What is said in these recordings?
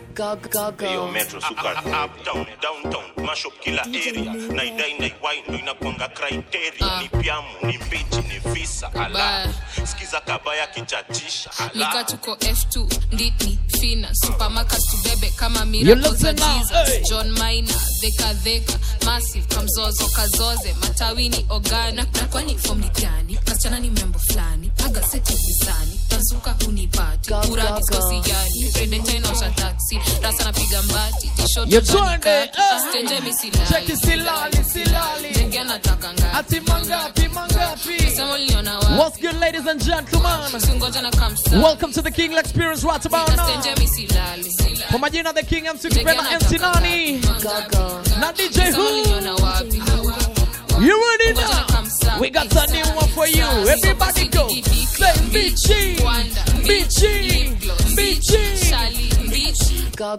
hiyo metro suka uptown downtown mash up kila area naidai naiwai ndo inakwanga criteria ni pyamu ni mbichi ni visa ala sikiza kabaya kichachisha nika ala tuko f2 nditni fina supermarket tubebe kama You miracle za listen now, jesus hey. john maina dheka dheka massive kamzozo kazoze matawini ogana na kwani fom ni gani kasichana ni membo fulani aga seti visani tazuka unipati uradi skosiyani redenta inaosha taksi rasa napiga mbati You joined it, eh. stenje Check it, silali, silali. jenge nataka Ati mangapi, mangapi? sema uliona wapi What's good, ladies and gentlemen? singoja na kamsa Welcome to the King Experience right about now. stenje misilali Kwa majina the King MC Kupenda MC Nani na DJ Who. You ready now? We got a new one for you. Everybody go. Say Bichi, Bichi, Bichi.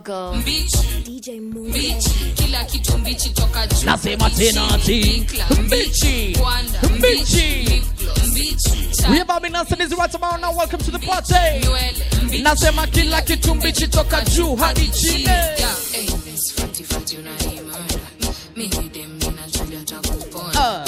kila kitu mbichi toka juu Nasema tena ati Bichi, Bichi. We about Binasa this right about now. Welcome to the party. Nasema kila kitu mbichi toka juu hadi chini. Ah.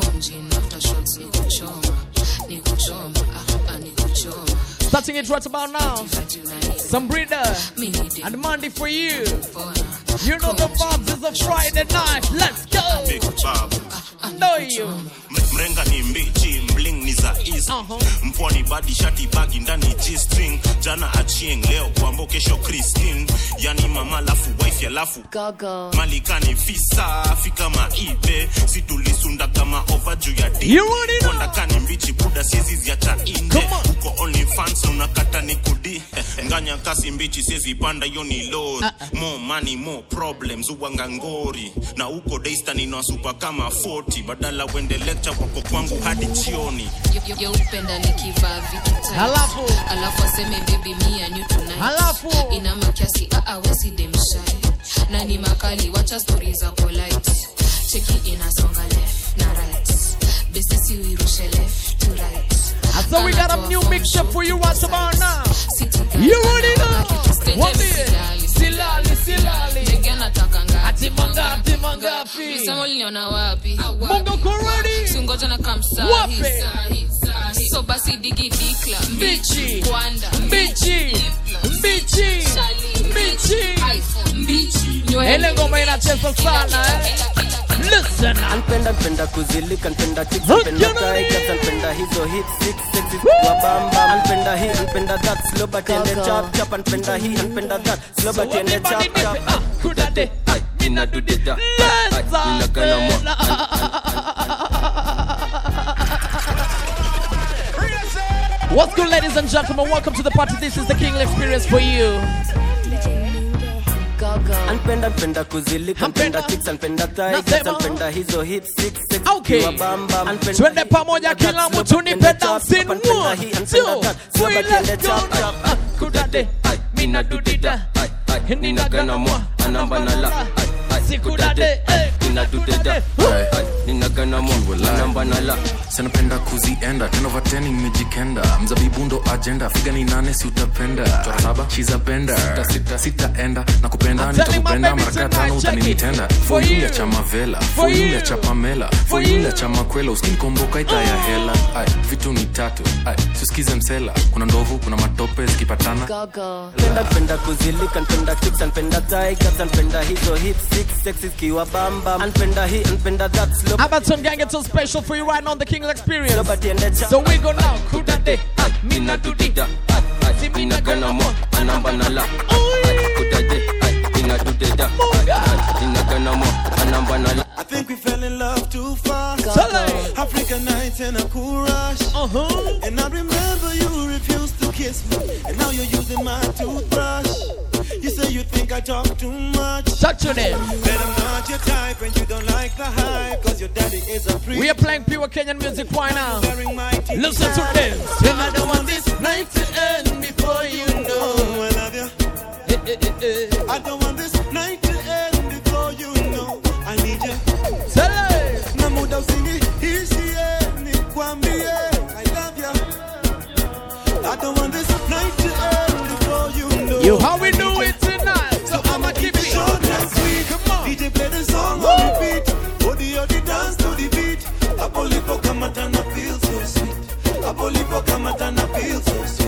Starting it right about now. Some breeder and Monday for you. You know the vibes is a Friday night. Let's go. big babu Know you. M- mrenga ni mbichi mling ni za east mpwani badi shati bagi ndani g-string jana achieng leo kwambo kesho christine yani mama lafu wife alafu malikani fisa fika maibe situlisunda kama ova juu ya You already know. kani mbichi buda siezi ziacha inde uko only fans unakata ni kudi nganya kasi mbichi siezi panda hiyo ni lori more money more problems uwanga ngori na uko daystar ninawasupa kama 40 badala wende lecture kwako kwangu hadi jioni yeupenda nikivaa vitu tight. Halafu. alafu aseme baby me and you tonight Halafu. ina makiasi awesi demshai na ni makali wacha stori za polite cheki inasonga left na right besisi uirushe left to right And so we got a new mixture for you right about now. You already know. What is Silali, silali. ati mangapi, mangapi? sema uliniona wapi Mungu kurudi. singoja na kamsa Wapi? so basi digi dikla Mbichi. kwanda Mbichi, mbichi, mbichi. Ile ngoma inacheza sana eh. Listen. Anpenda npenda kuzilika npenda chicks npenda tigers npenda hizo hit six sexy kwa bamba anpenda hii anpenda that slow but ende chap chap anpenda hii anpenda that slow but ende chap chap kudade ina do the da ina gana mo What's good, ladies and gentlemen? Welcome to the party. This is the King Experience for you. anpenda npenda kuzilika npenda chicks anpenda tigers Nasema. anpenda hizo hit six sexy Okay. kwa bamba anpenda Twende pamoja kila mtu nipe dancing one, two, three, let's go now. Kudade, mina dudida, nina gana mwa, anamba na la sikudade, eh, ina do the da ina gana mo anamba na la sanapenda kuzienda tenovateni imejikenda mzabibu ndo agenda figa ni nane si utapenda Chora saba shizapenda sita, sita, sitaenda na kupenda I'm telling my nitakupenda baby maraka tonight, tano check it. utaninitenda For you. foyulia cha mavela For foyulia you. cha pamela foyulia cha makwela uskinikomboka idha ya hela Ay, vitu ni tatu Ay, siusikize msela kuna ndovu kuna matope zikipatana Npenda npenda kuzilika npenda chicks npenda tigers npenda hizo hit six sexy kiwa bamba npenda hii npenda that slow Abaton Gang, it's so special for you right now on the King Experience. slow but ende chap So we go now. Kudade, mina dudida, ina gana mo anamba na la kudade ina do the da ina gana mo anamba na la I think we fell in love too fast. Sale. African nights and a cool rush. Uh-huh. And I remember you refused to kiss me. And now you're using my toothbrush. You say you think I talk too much. Touch your name. But I'm not your type and you don't like the hype. Cause your daddy is a priest. We are playing pure Kenyan music right now. Wearing my teeth Listen to tight. this. And I don't want this night to end before you know I love you. I don't want this night to end before you know I need you. Sale. Na muda usingi ishie nikwambie I love you. I don't want this night to end before you know. You how we do it tonight.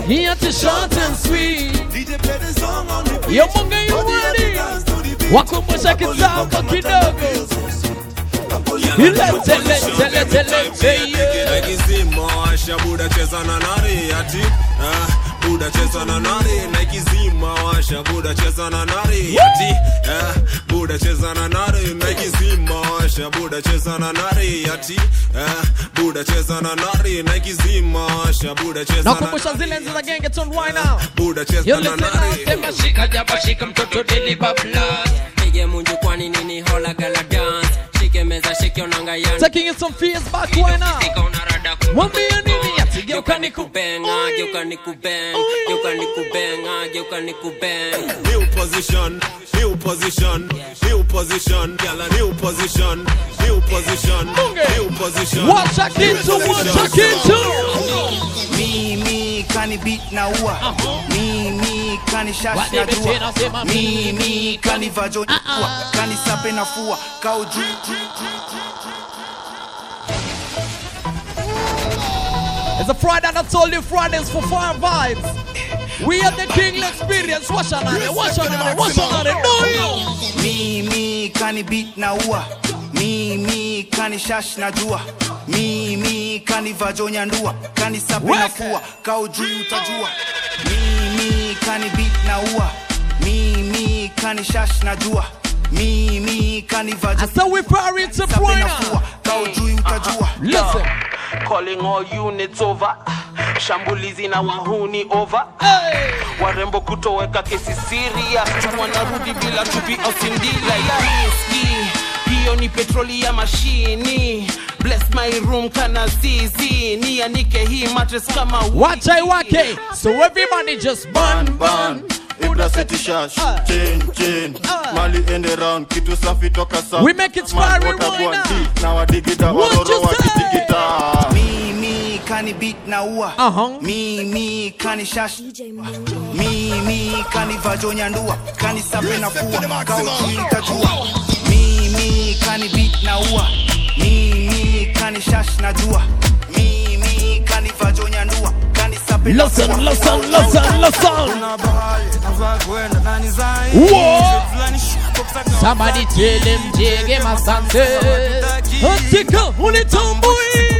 Here to short and sweet. DJ play the song on the beat. Yo Munga you Body have to ready? dance to the beat. Wakumbusha kitambo kidogo. Ilete lete lete lete yeah. naikizima washa buda cheza na nari ati ah, buda cheza na nari naikizima washa buda cheza na nari ati ah, buda cheza na nari naikizima washa buda cheza na nari ati ah, buda cheza na nari naikizima washa buda cheza na Nakumbusha zile enzi za gengeton right now. buda cheza Yo na listen now, nari sema shika jaba shika mtoto deli babla. Pige munju kwani nini hola gala dance Shike meza shike onanga yana Taking it some fears back right now. Sika unarada ku Mwambie nini ati geuka Geuka niku. nikubenga, geuka nikubenga Geuka nikubenga, geuka nikubenga new position, new position, new position, gyal a new position, new position, new position. Watch a kitu, watch a kitu. mimi kani beat na ua mimi kani shash na Wadebe tena sema jua mimi kani vajo ua kani sape na fua kau juu It's a Friday and I told you Fridays for fire vibes. We are the King Experience. Watch on it, watch on it, watch on it. No, you. mimi kani beat na ua mimi kani shash na jua mimi kani vajo nyandua kani sape na Weka. fua kau juu utajua mimi kani beat na ua mimi kani shash na jua mimi kani vajo So we party to sape na Friday. fua kau juu utajua Listen. calling all units over shambulizi na wahuni over Hey. warembo kutoweka kesi siria wanarudi bila tupi au sindila ya riski hiyo ni petroli ya mashini bless my room kana zizi nianike hii matres kama Watch I wake. So everybody just burn, burn. Ibra seti shash, Ah. chain, chain Ah. Mali ende round, kitu safi toka south We make it Man, fiery what a right go and now. beat, Na wadigita, What waroro you say? wakitikita mimi kani beat na ua Uh-huh. mimi kani shash mimi kani vajo nyandua kani sape na fua kaujuitajua mimi kani beat na ua mimi kani shash na jua mimi kani vajo nyandua kani sape na Listen, fua listen, listen, listen. Whoa. Somebody tell him jege masante. Atika unitambui.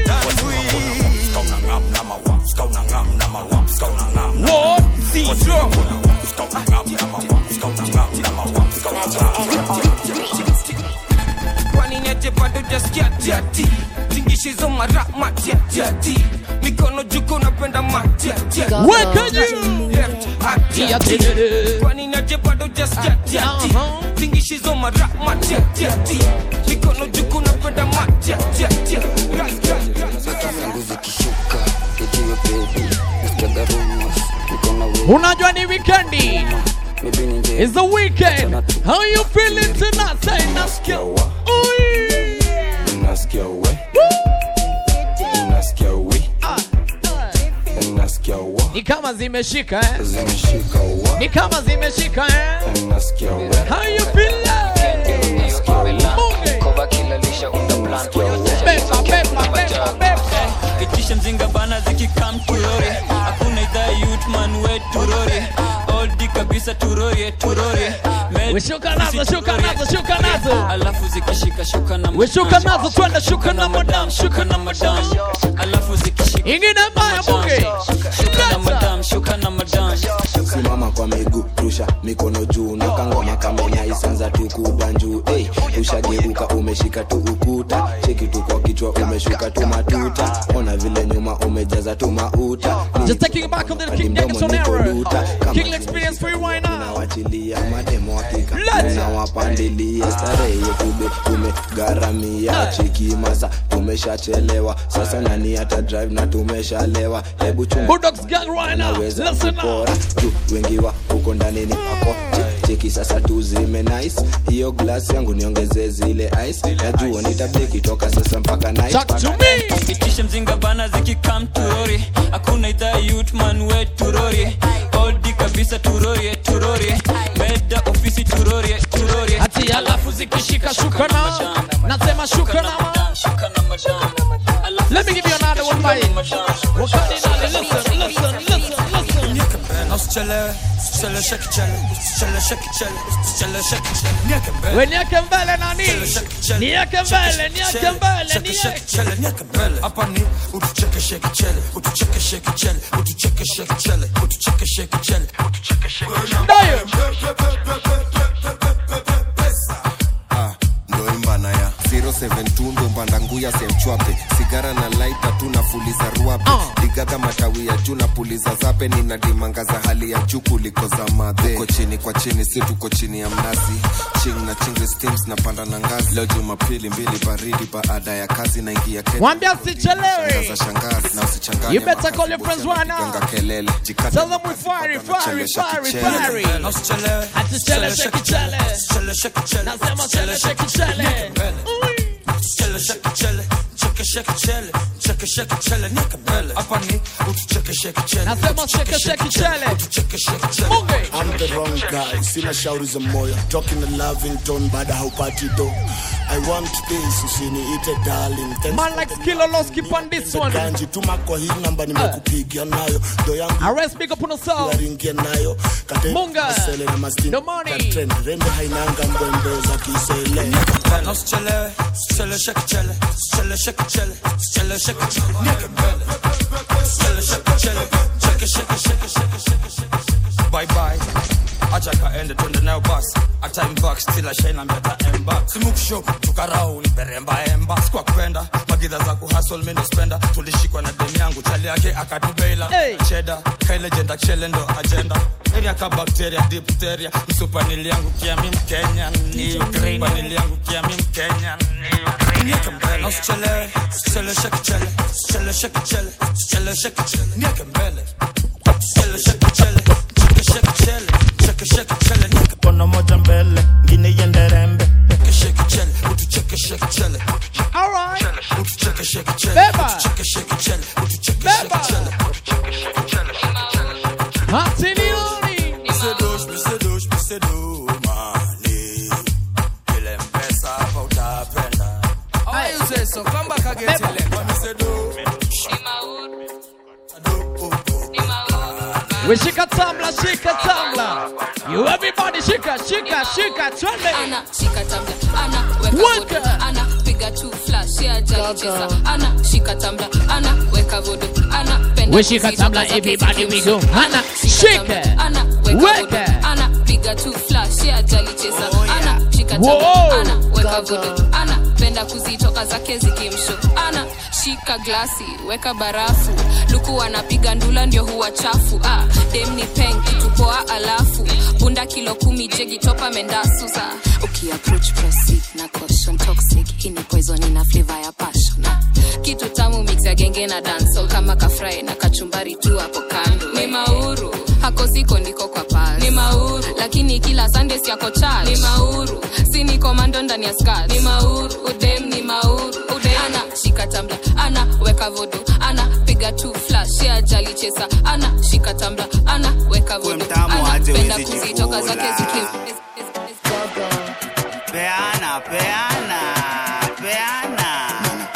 What? kwani nyeje bado jaskia tiati tingishizo mara matiatiati mikono juko napenda matiatiati Weka juu. Tiati. kwani nyeje bado jaskia tiati Uh-huh. tingishizo mara matiatiati mikono juko napenda matiatiati zangu zikishuka ujue baby nasikiaga rumors niko na wewe Unajua ni weekendi. maybe ni nje It's the weekend. How you feeling tonight? Say nasikia. Oi. nasikia we nasikia we nasikia wa Ni kama zimeshika eh? zimeshika wa Ni kama zimeshika eh? nasikia we How you feeling? nasikia wa Mungu. kova kila lisha unda plan Beba, beba, beba, beba. itisha mzinga bana zikikam turori hakuna idhaa yutman we turori oldi kabisa turorie turorie Med- We shuka nazo, sisi shuka turorie. nazo, shuka nazo. alafu zikishika shuka na We shuka nazo, twende shuka na madam, shuka na madam. alafu zikishika Ingine mbaya bunge. shuka na madam shuka na madam simama kwa miguu rusha mikono juu na kangoma kamenya isanza tu kubanjuu hey, ushageuka umeshika tu ukuta cheki tu kwa kichwa umeshuka tu matuta ona vile nyuma umejaza tu mauta Just taking it back on the King Jackson era. King experience for you right now. nawachilia mademo hakika Let's- nawapandilia starehe yetube tumegharamia cheki masa tumeshachelewa sasa nani hata drive na tumeshalewa hebu chunga Bulldogs gang right now. naweza Listen now. kupora tu wengi wa huko ndani ni ako Che- cheki sasa tu zime nice hiyo glass yangu niongeze zile ice najua nitabeki toka sasa mpaka night Talk to me. itisha mzinga bana zikikam turori hakuna idhaa yutman we turorie oldi kabisa turorie turorie meda ofisi turorie turorie Ati alafu zikishika shuka na. Nasema shuka na. shuka na madam Let me give you another one by Wakati nani, listen, listen, listen, listen. usichelewe usichelewe shake chele usichelewe shake chele usichelewe shake chele nieke mbele We nieke mbele nani? Nieke mbele, nieke mbele, Shake, nieke. shake, chele, nieke mbele hapa ni utucheke shake chele utucheke shake chele utucheke shake chele utucheke shake chele utucheke shake Ah, ndo imbana ya 072 ndo mbanda nguya semchwape sigara na laita tu nafuliza ruabe digaga matawi ya juu na puliza zape nina dimanga za hali ya juu kuliko za madhe uko chini kwa chini si tuko chini ya mnazi ching na chingle steams na panda na ngazi leo jumapili mbili baridi baada ya kazi na ingia Kenya. Mwambie usichelewe. Shangaza shangazi na usichanganye You better makazi, call your bosi friends right now. anapiganga kelele jikate Tell them we fiery, fiery, fiery, fiery. Atuchele, shake chele. Nasema chele, shake chele. Chele, shake chele, cheke, shake chele, cheke, shake chele, nieke mbele. Hapa ni utucheke shake chele, Nasema utucheke shake, shake chele. utucheke shake chele. I'm the wrong guy, sina shauri za moyo talking a loving tone baada haupati do I want this, usiniite darling Thanks Man for like the Skilo Loski on this one. kanji tuma kwa hii namba nimekupigia nayo do yangu Arrest big up on yourself. ringia nayo kate Munga. kasele na mastini The money. katrend rembe hainanga mbwembe za kisele Na usichelewe, usichelewe shake chele, usichelewe shake chele, usichelewe shake chele, nieke mbele. Usichelewe shake chele, cheke, shake, shake, shake, shake, shake. Bye bye. acha kaende twende nayo basi hata imbak still ashaina mbeta emba simuksho tukarau niperemba emba sikwa kupenda magidha za kuhasol mino spenda tulishikwa na demu yangu chali yake akatubeila hey. cheda kailejenda chele ndo agenda area ka bakteria dipteria msupanili yangu kiami mkenya ni ukraine panili yangu kiami mkenya ni ukraine nieke mbele na usichelewe usichelewe shake chele usichelewe shake chele usichelewe shake chele nieke mbele usichelewe shake chele shake shake chele shake shake chele nieke kono moja mbele ngine iende rembe Shake, shake, chele, utucheke, shake, chele, utucheke, Alright. chele, utucheke, shake, chele, Beba. utucheke, shake, chele, utucheke, shake, chele, utucheke, shake, chele, Hatilioni. Misedush, misedush, misedu, mani. Ile mpesa hapa utapenda. How you say so? Come back again, Selector. Misedu. We shika tamla, shika tamla. You everybody shika, shika, shika, twende. ana shika tambla ana weka vodo ana piga tu flash ya jali cheza ana shika tambla ana weka vodo ana penda We shika kuzitoka tambla, zake everybody we go. zikimsho. Ana, shika shika. tambla, ana weka Weka. vodo ana piga tu flash ya jali cheza ana shika Whoa. tambla ana weka vodo ana penda kuzitoka zake zikimsho ana shika glasi weka barafu luku anapiga ndula ndio huwa chafu ah, dem ni peng kitupoa alafu bunda kilo kumi jegi topa mendasusa ukiapproach proceed na caution toxic hii ni poison ina flavor ya passion ah, kitu tamu mix ya genge na dancehall kama kafrai na kachumbari tu hapo kando ni mauru hako siko ndiko kwa pasi ni mauru lakini kila sunday siako church ni mauru si ni komando ndani ya skirt ni mauru udem ni mauru udem ana shika tambla ana weka vodo ana piga tu flash ya jali chesa ana shika tambla ana weka vodo mtamu ana aje penda huwezi kuzitoka jikula. zake zikim peana peana peana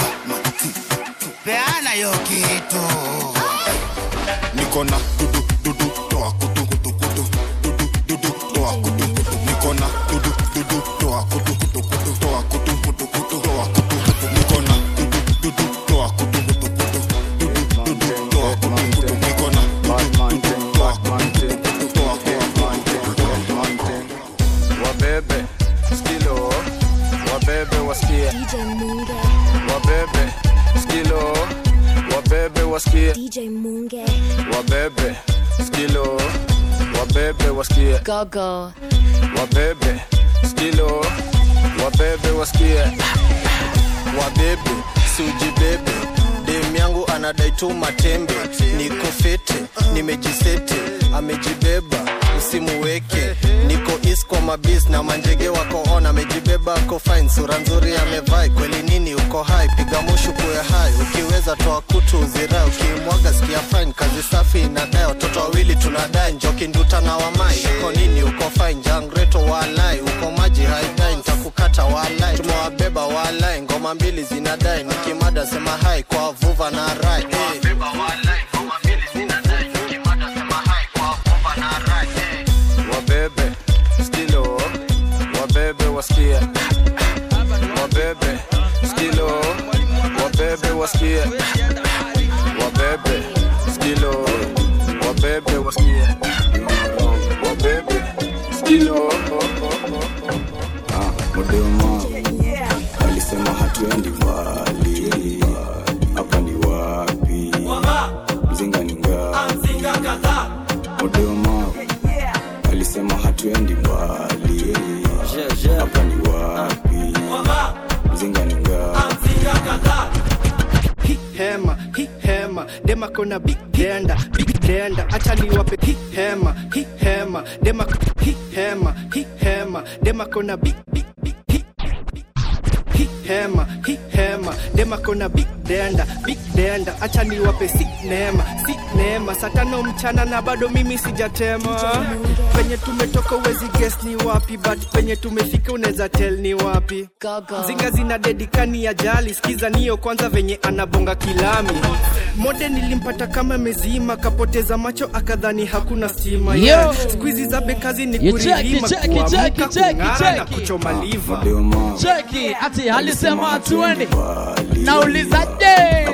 peana hiyo kitu niko na dudu dudu toa kutu kutu kutu dudu dudu toa kutu kutu niko na dudu dudu toa kutu kutu kutu toa kutu kutu kutu toa kutu kutu niko na dudu dudu toa kutu kutu kutu dudu dudu toa kutu kutu niko na dudu dudu toa kutu kutu toa kutu kutu wabebe skilo wabebe wasikie wabebe skilo wabebe wasikie wabebe skilo wabebe wasikie Gogo. wabebe skilo wabebe wasikie wabebe siujibebe dem yangu anadai tu matembe niko fete nimejisete amejibeba usimuweke niko is kwa mabis na manjege wako on amejibeba ako fine sura nzuri amevai kweli nini uko hai piga mushu kuwe hai ukiweza toa kutu uzirai ukimwaga sikia fine kazi safi inadai watoto wawili tunadai njoki nduta na wamai uko nini uko fine jangreto walai uko maji haidai ntakukata walai tumewabeba walai ngoma mbili zinadai nikimada sema hai kwa vuva na rai hey. wasikie wabebe skilo modema alisema hatuendi mbali hapa ni wapi mzinga ni ngapi modema alisema hatuendi mbali hapa ni wapi mzinga ni ngapi hi hema hi hema dema kona big denda big denda acha niwape hi hema hi hema dema hi hema hi hema dema kona big big big hi hi hema hi hema dema kona big denda big denda acha niwape si neema si neema saa tano mchana na bado mimi sijatema penye tumetoka uwezi guess ni wapi but penye tumefika unaweza tell ni wapi zinga zina dedikani ya jali skiza niyo kwanza venye anabonga kilami mode nilimpata kama mezima kapoteza macho akadhani hakuna stima Yo. yeah. skuizi za bekazi ni You kuririma check it, check it, check kuamka it, check it, kung'ara na check it. kuchoma liva cheki ati alisema hatuendi nauliza je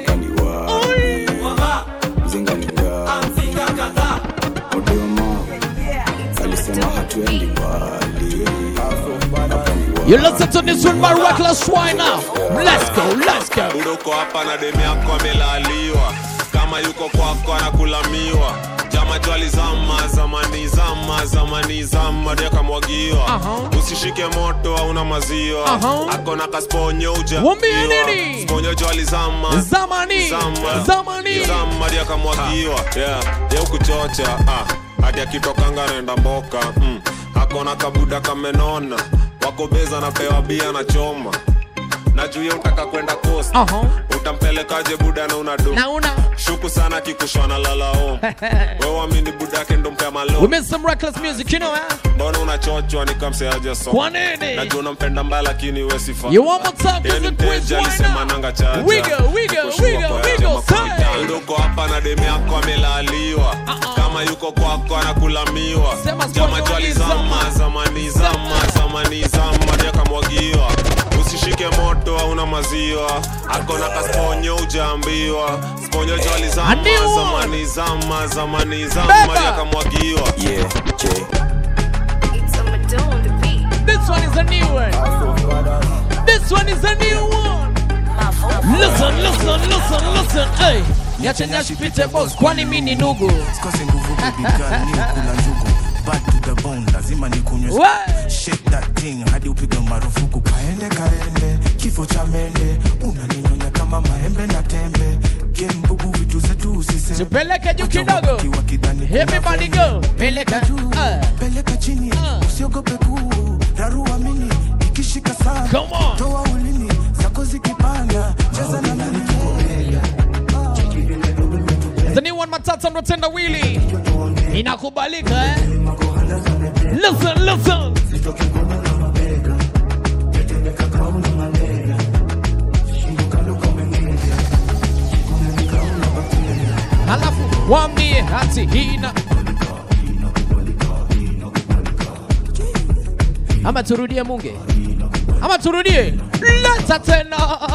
mzinga ni ngapi modema alisema hatuendi mbali hapa ni You listen to this one by Reckless Wine now. Let's go, let's go. uko hapa na demu yako amelaliwa kama yuko kwako anakulamiwa jama jwali zama zamani zama zamani zama ndio kamwagiwa usishike moto hauna maziwa Aha. ako na kasponyo uja Wambie nini? sponyo jwali zama Zamani, zama zamani. zama ndio kamwagiwa yeah ya kuchocha ah hadi akitokanga naenda mboka mm. ako na kabuda kamenona wako beza napewa bia na choma na juu ya utaka kwenda coast utampelekaje buda na una do na una shuku sana kikushwana lalao wewamini buda yake ndo mpea malo We made some reckless music, you know, eh? mbona unachochwa nikamseaje so Kwa nini? najua unampenda mbaya lakini we sifa You want more time? Yeye ni Cause the quiz mteja right alisema now. nanga chaja We go, we go, we go, we go, say. Nduko hapa na demu yako amelaliwa kama yuko kwako anakulamiwa jama jwali zama zamani zama zamani zama ndio kamwagiwa usishike moto hauna maziwa ako na kasponyo ujaambiwa sponyo jwali zama Andiwa. zamani zama zamani zama Beba. ndio kamwagiwa yeah, This one is a new one. This one is a new one. Listen, listen, listen, listen. Hey. Niache nyashi pite boss, kwani mimi ni nugu. Sikose nguvu baby girl, ni ukula njugu bad to the bone, lazima nikunywe What? shake that thing hadi upige marufuku. Kaende kaende, kifo cha mende, unaninyonya kama maembe na tembe. Game bubu, vitu zetu usiseme. Tupeleke juu kidogo. Everybody go. Peleka juu. Peleka chini, usiogope kuu, rarua mini, ikishika sana. Come on. Toa ulimi, zako zikipanda, cheza na mimi. The new one matata ndo tenda wili. Inakubalika eh? Listen, listen. Halafu wambie hati hina ama turudie munge ama turudie leta tena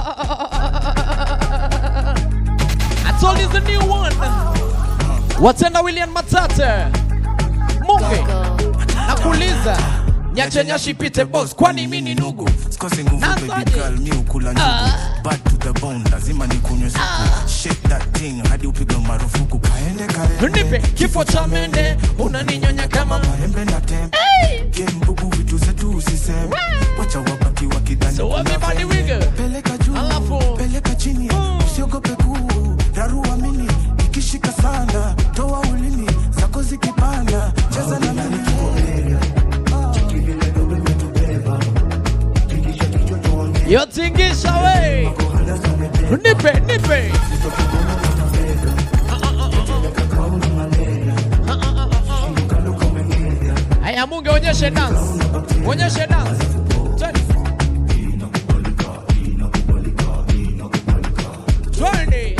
I told you the new one watenda william matate munge nakuuliza nyache nyashi pite boss kwani mi ni nugu Sikose nguvu baby Nasaje? girl, mi ukula njugu bad to the bone, lazima nikunywe supu shake that thing hadi upige marufuku. Kaende kaende, nipe kifo cha mende unaninyonya kama maembe na tembe. Game bubu, vitu zetu usiseme, wacha wabaki wakidhani So kuna everybody vembe. wiggle. Peleka juu, peleka chini, usiogope kuu, rarua mini, ikishika sana, toa ulimi, zako zikipanda, cheza na mimi. yotingisha we nipe nipe haya munge onyeshe dance onyeshe dance Twende. Twende.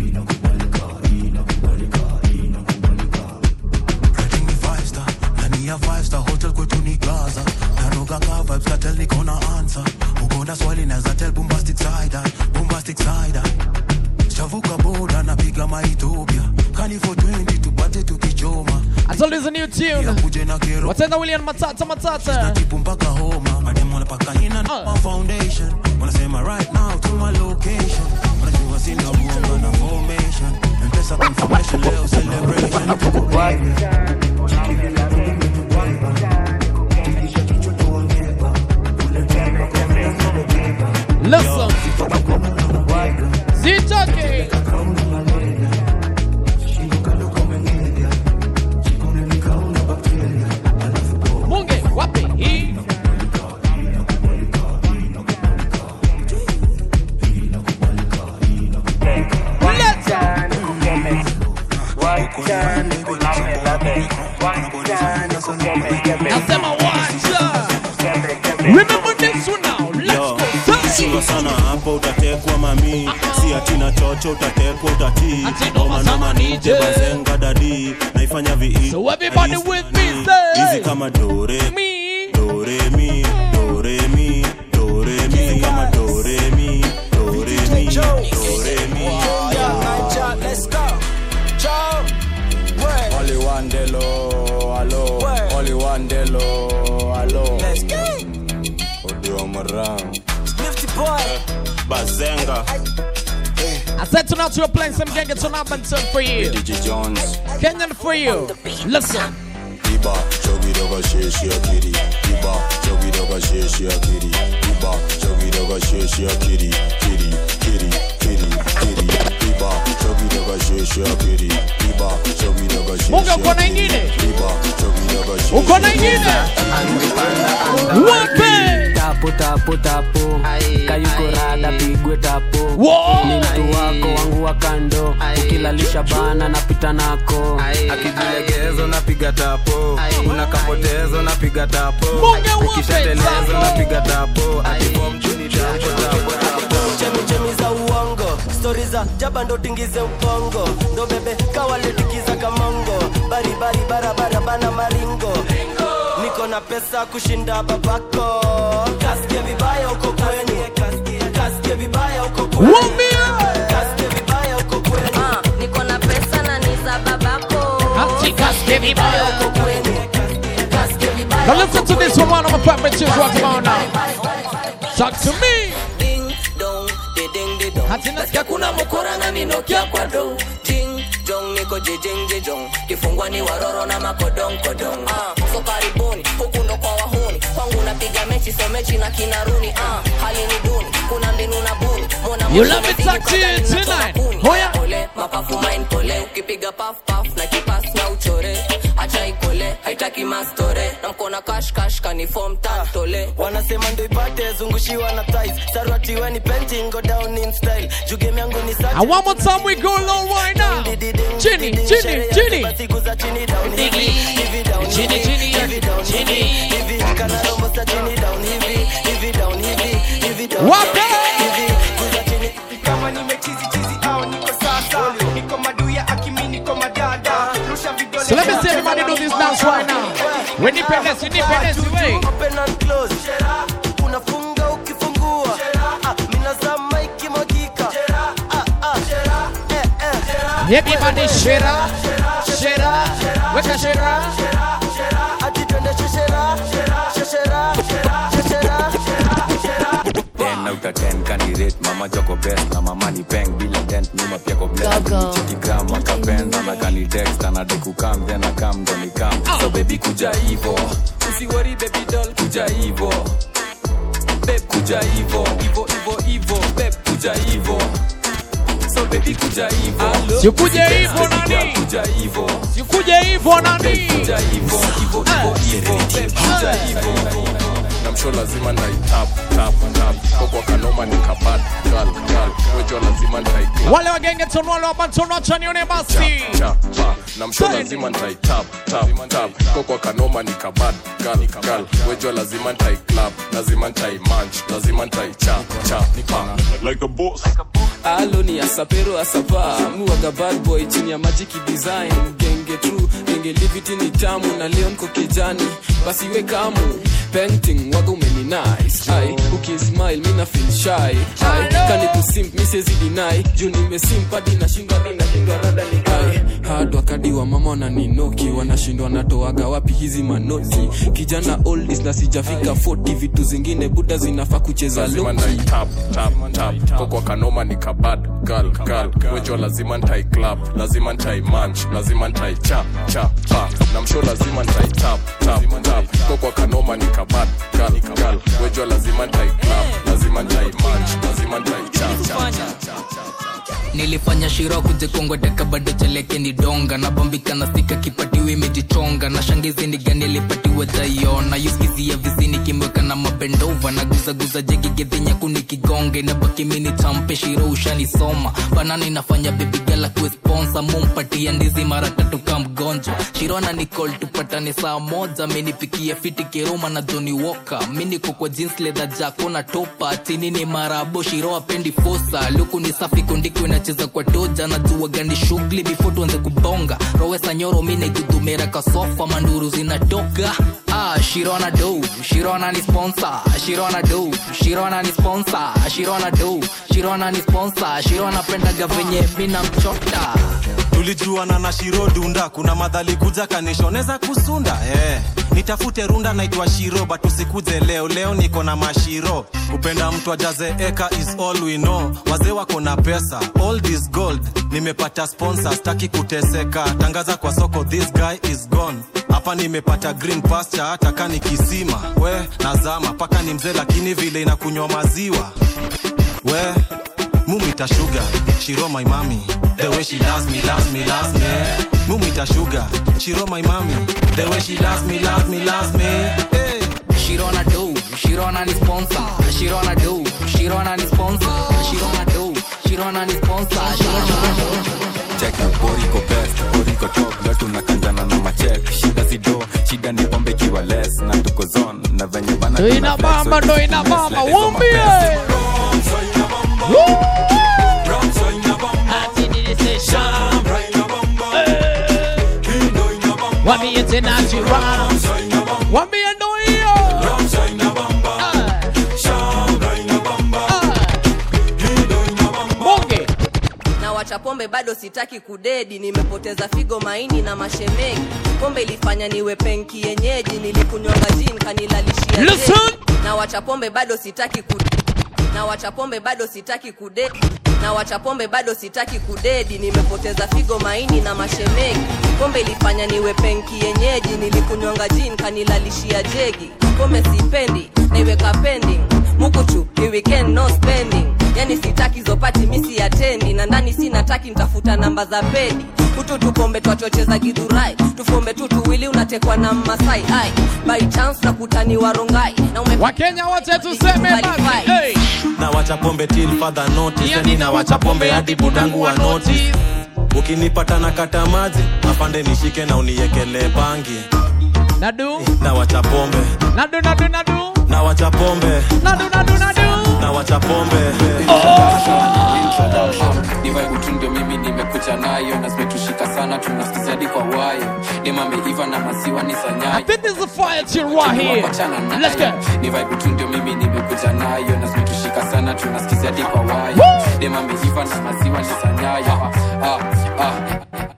five star ndani ya five star hotel kwetu ni gaza naroga ka vibes katel niko na answer uko na swali naweza tell bombastic side eye, bombastic side eye. shavuka boda napiga maethiopia kani for 20 tupate tukichoma Let's release a new tune. Wataenda William Matata Matata. mpaka homa madem wanapaka ina na foundation wanasema right now to my location wanajua sina uongo na formation mpesa confirmation leo celebration Listen. Zitoke. Munge, wapi hii? Nasema wacha. Remember this one now. Let's Yo, go. chunga sana hapo utatekwa mami si atina chocho utatekwa utatii omanoma nije bazenga dadi naifanya vi So everybody with me say hizi kama dore mi dore mi dore mi dore mi kama dore mi dore mi dore mi Let's go. Joe. Word. Only one delo, hello. Only one delo, hello. Let's go. Odio Marang. Nifty boy. bazenga I said tonight you're playing some gang it's on Abington for you. DJ Jones. Kenyan for you. Listen. Iba, chogi doga sheshi akiri. Iba, chogi doga sheshi akiri. Iba, chogi doga sheshi akiri. Kiri, kiri, kiri, kiri. Iba, chogi doga sheshi akiri. Iba, chogi doga sheshi Munga uko na akiri. ingine? Iba, chogi doga sheshi Uko na ingine? Wape! tapo tapo tapo kayuko rada pigwe tapo Wow! ni mtu wako wangu wa kando ukilalisha bana napita nako akijilegezo napiga tapo unakapotezo napiga tapo Munga ukishatelezo napiga tapo akifom chuni tapo tapo tapo chemichemi za uongo stori za jaba ndo tingize ubongo ndo bebe kawaletikiza kamongo baribari barabara bana maringo niko na pesa kushinda babako kasikie vibaya uko kwenu kasikie vibaya uko kwenu kasikie vibaya uko kwenu niko na pesa na ni za babako Ati kasikie vibaya uko kwenu kasikie vibaya Now listen to this one, one of my favorite tunes right about now. Talk to me. ding dong de ding de dong nasikia kuna mokora na ninokia kwa do ding dong niko jejeng jejong kifungwa ni waroro na makodong kodong ah so karibuni huku ndo kwa wahuni kwangu napiga mechi so mechi na kinaruni ah hali ni duni kuna mbinu na buni mona You love it, touch it tonight. Hoya. pole mapafu main pole ukipiga paf paf na kipas na uchore acha ikole haitaki mastore na mkona kash kash kanifom tantole wanasema ndo ipate zungushiwa na ties sarwatiweni painting go down in style juu game yangu ni sachi And one more time we go low right now. Chini, chini, chini. siku za chini down hivi hivi down Chini, hivi, chini, hivi down chini. hivi hivi kana rombo sa chini down hivi hivi down hivi hivi down Wape! hivi kuza chini kama nimechizi chizi au niko sasa niko maduya akimi niko madada rusha vidole So let me see everybody do this dance right now. When independence, independence, way. open and close unafunga ukifungua ah, minazama ikimwagika ah, ah, eh, eh. Everybody shera, shera, weka shera. ati twende sheshera sheshera sheshera 10 out of 10 candidate mama joko best na mama ni peng bila dent nyuma pia ko blend cheki gram akapenda na kani text ana de kukam then akam ndo ni kam so baby kuja hivo usiwori baby doll kuja hivo babe kuja hivo hivo hivo hivo babe kuja hivo so baby kuja hivo Sikuje hivo nani? kuja hivo Sikuje hivo nani? kuja hivo hivo hivo hivo babe kuja hivo namsho lazima naitap tap tap kokwa kanoma ni kabad gal gal wejo lazima ntai Wale wagenge tonwale wabantono chanione basi. chapa namsho lazima ntai tap tap tap kokwa kanoma ni kabad gal gal wejo lazima ntai club lazima ntai manch lazima ntai cha cha pa like a boss alo ni asapero asapa muwaga bad boy chini ya majiki design genge true genge liviti ni tamu na leo nko kijani basi we kamu painting waga umeni nice ai ukismile mina feel shy ai kani kusimp mi siwezi deny juu nimesimp hadi nashindwa hadi nashindwa rada ni ai hard wakadi wa mama wananinoki wanashindwa natoaga wapi hizi manoti kijana oldies na sijafika 40 vitu zingine buda zinafaa kucheza lazima loki ntai tap tap tap kokwa kanoma ni kabad gal gal wejo lazima ntai club lazima ntai manch lazima ntai cha cha pa na msho lazima ntai tap tap tap kokwa kanoma ni kabad gal gal wejo lazima ntai club lazima ntai manch lazima ntai cha cha cha nilifanya shiro kujekongweteka bado cheleke ni donga nabambika na stika kipatiwe imejichonga na shangizi ni gani alipatiwe taiona yuskizia vizini kimweka na mabendova na guzaguza jegigedhinyaku nikigonge na baki mini champe shiro ushanisoma banani nafanya bebigala kuesponsa mumpatia ndizi mara tatu ka mgonjwa shirona nicol tupatane saa moja minipikia fiti kiruma na joni woka miniko kwa jeans leather jako na topa chini ni marabo shiro apendi fosa luku ni safi kundiko inacheza kwa toja na jua gani shughuli before tuanze kubonga rowesa nyoro mine gudumera kasofa manduru zinatoka ah shirona do shirona ni sponsor shirona do shirona ni sponsor shirona do shirona ni sponsor shirona pendaga venye mina mchota tulijuana na shiro dunda kuna madhali kuja kanishoneza kusunda eh. nitafute runda naitwa shiro but usikuze leo leo niko na mashiro kupenda mtu ajaze eka is all we know wazee wako na pesa all this gold nimepata sponsor staki kuteseka tangaza kwa soko this guy is gone hapa nimepata green pasture hata kani kisima we nazama paka ni mzee lakini vile inakunywa maziwa we mumita sugar shiro my mami the way she loves me loves me loves me mumita sugar shiro my mami the way she loves me loves me loves me hey. Shirona do, Shirona ni sponsor. Shirona do, Shirona ni sponsor. Shirona do, Shirona ni sponsor. Shirona cheki boriko best boriko top leo tunakanjana na machek shida zido shida ni pombe kiwa less na tuko zone na venye bana Ndo ina bamba, ndo ina bamba, wumbie. Wambie tena Shirona. Wambie ndo hiyo. Bonge. na wacha pombe bado sitaki kudedi nimepoteza figo maini na mashemegi pombe ilifanya niwe penki yenyeji nilikunywanga jin kanilalishia Listen. dedi. na wacha pombe bado sitaki ku na wacha pombe bado sitaki kudedi na wacha pombe bado sitaki kudedi nimepoteza figo maini na mashemegi pombe ilifanya niwe penki yenyeji nilikunywanga jin kanilalishia jegi pombe sipendi naiweka pending mukuchu ni weekend no spending yani sitaki zopati misi atendi na ndani sinataki ntafuta namba za pedi kutu tupombe twachocheza gidhurai tufombe tu tuwili unatekwa na mmasai ai by chance na kutaniwa rongai na ume wakenya wote tuseme basi hey. na wacha pombe till further notice yani na wacha pombe hadi budangu wa notice ukinipata na kata maji afande nishike na uniekele bangi nadu na wacha pombe nadu nadu nadu na wacha pombe nadu nadu nadu na wacha pombe divaibutu ndio mimi nimekuja nayo na zimetushika sana tunasikiza hadi kwa wayo dema ameiva na maziwa ni I sanyayo think there's a fire chill right here. Let's go. ni vibe tu ndio mimi nimekuja nayo na zimetushika sana tunasikiza hadi kwa wayo Woo! dema ameiva na maziwa ni sanyayo ah, ah, ah.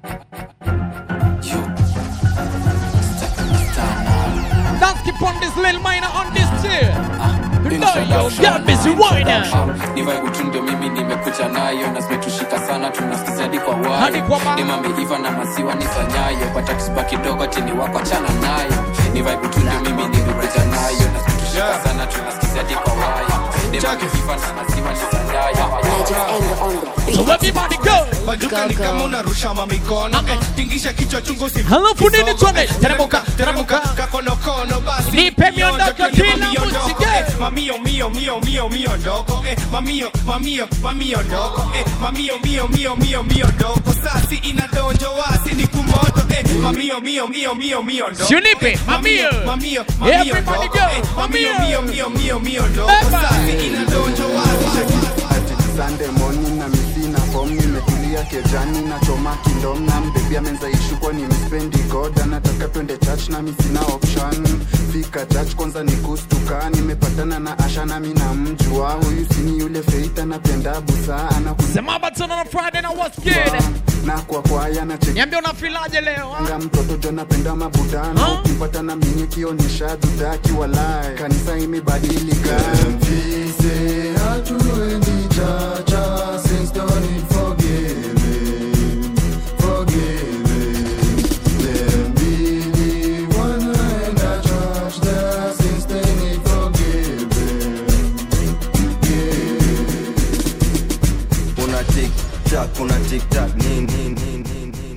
Let's keep on this little minor on this too. No, yo, get busy right now. ni vibe tu ndio mimi nimekuja nayo na zimetushika sana tunasikiza hadi kwa Hadi kwa wayo ma- dema ameiva na maziwa ni sanyayo patakusiba kidogo tini wako achana nayo ni vibe tu ndio mimi nimekuja nayo na zimetushika sana tunasikiza hadi kwa wayo dema ameiva na maziwa ni sanyayo So everybody go. maduka ni kama unarusha mamikono eh, tingisha kichwa chungu si Halafu nini tuone? Teremuka, teremuka. kakonokono basi Nipe miondoko kila muziki. eh, mamio mio mio mio mio ndoko eh, mamio mamio mamio ndoko eh, mamio mio mio mio mio ndoko sasi inadonjo wasi ni kumoto eh, mamio mio mio mio mio ndoko Sinipe, eh, mamio. mamio mamio Everybody ndoko go, eh, mamio mamio. mio mio mio mio ndoko Everybody. sasi inadonjo wasi Sunday morning na misina form nimetulia ya kejani nachoma kindom na mbebi amenza ishukwa ni mispendi god anataka twende church na misina option fika church kwanza ni kustuka nimepatana na asha nami na mjua huyu sini yule feit anapenda busa Sema batana na Friday na what's good? na kwa kwaya na cheki Niambie unafilaje leo? nga mtoto jo napenda mabudano ukipata na minye kionyesha dudaki walai kanisa imebadilika Mfise hatuendi chacha since don't need forgiving forgiving Them believe wanaenda church there since they need forgiving una tiktak una tiktak nini nini, nini,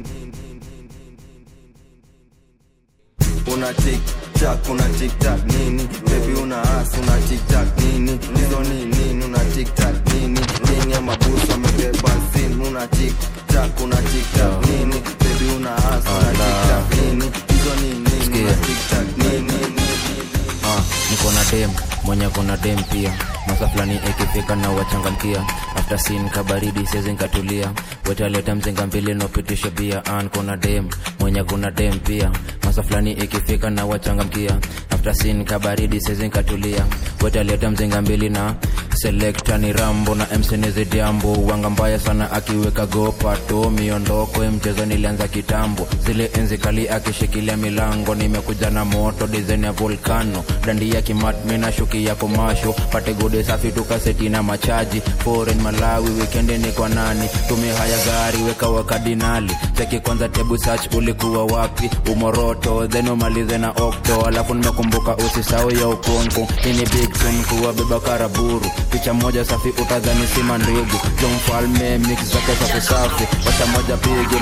una tiktak una tiktak nini bebi una as una tiktak nini hizo ni nini una tiktak nini nini ya mabusu amebeba sin una tiktak una tiktak nini bebi una as una tiktak nini hizo ni nini una tiktak nini Ah, niko na dem mwenye kona dem pia masa fulani ikifika na wachangamkia after sin kabaridi sezi nkatulia wetaleta mzinga mbili nopitisha bia an kona dem mwenye kuna dem pia masa fulani ikifika na wachangamkia after sin kabaridi sezi nkatulia wetaleta mzinga mbili na selekta ni rambo na msenizidiambo wanga mbaya sana akiweka gopato miondoko ya mchezo nilianza kitambo zile enzi kali akishikilia milango nimekuja na moto dizaini ya volkano dandi ya kimatmi na shuki ya komasho pate gode safi tukaseti na machaji foreign malawi wikendi ni kwa nani tumia haya gari weka wakadinali cheki kwanza tebu search ulikuwa wapi umoroto then umalize na okto alafu nimekumbuka usisau ya ukonko ini big tune kuwa beba karaburu picha moja safi utadhani sima ndugu jo mfalme mix zake safi safi wacha moja pigi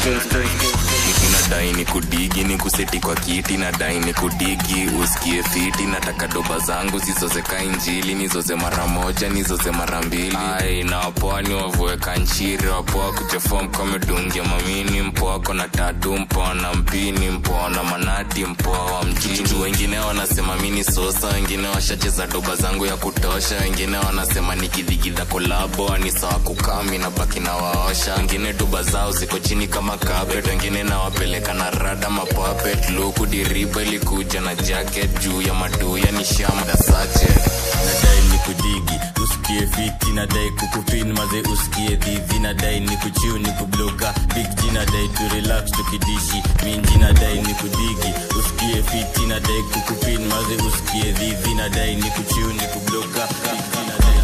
nadai ni kudigi ni kuseti kwa kiti nadai ni kudigi usikie fiti nataka doba zangu zizozeka injili nizoze mara moja nizoze mara mbili ai na wapoani wavueka nchiri wapoa kujefom kamedungia mamini mpoa kona tatu mpoa na mpini mpoa na manati mpoa wa mjini wengine wanasema mini sosa wengine washacheza doba zangu ya kutosha wengine wanasema nikidhigidha kolabo ni sawa kukami na baki na waosha wengine doba zao ziko chini kama carpet wengine nawapeleka na rada mapapet luku diriba ilikuja na jacket juu ya maduya ni shamda sache nadai ni kudigi usikie fiti nadai kukupin maze usikie dhidhi nadai ni kuchiu ni kubloka big g nadai tu relax tukidishi minji nadai ni kudigi usikie fiti nadai kukupin maze usikie dhidhi nadai ni kuchiu ni kubloka big g nadai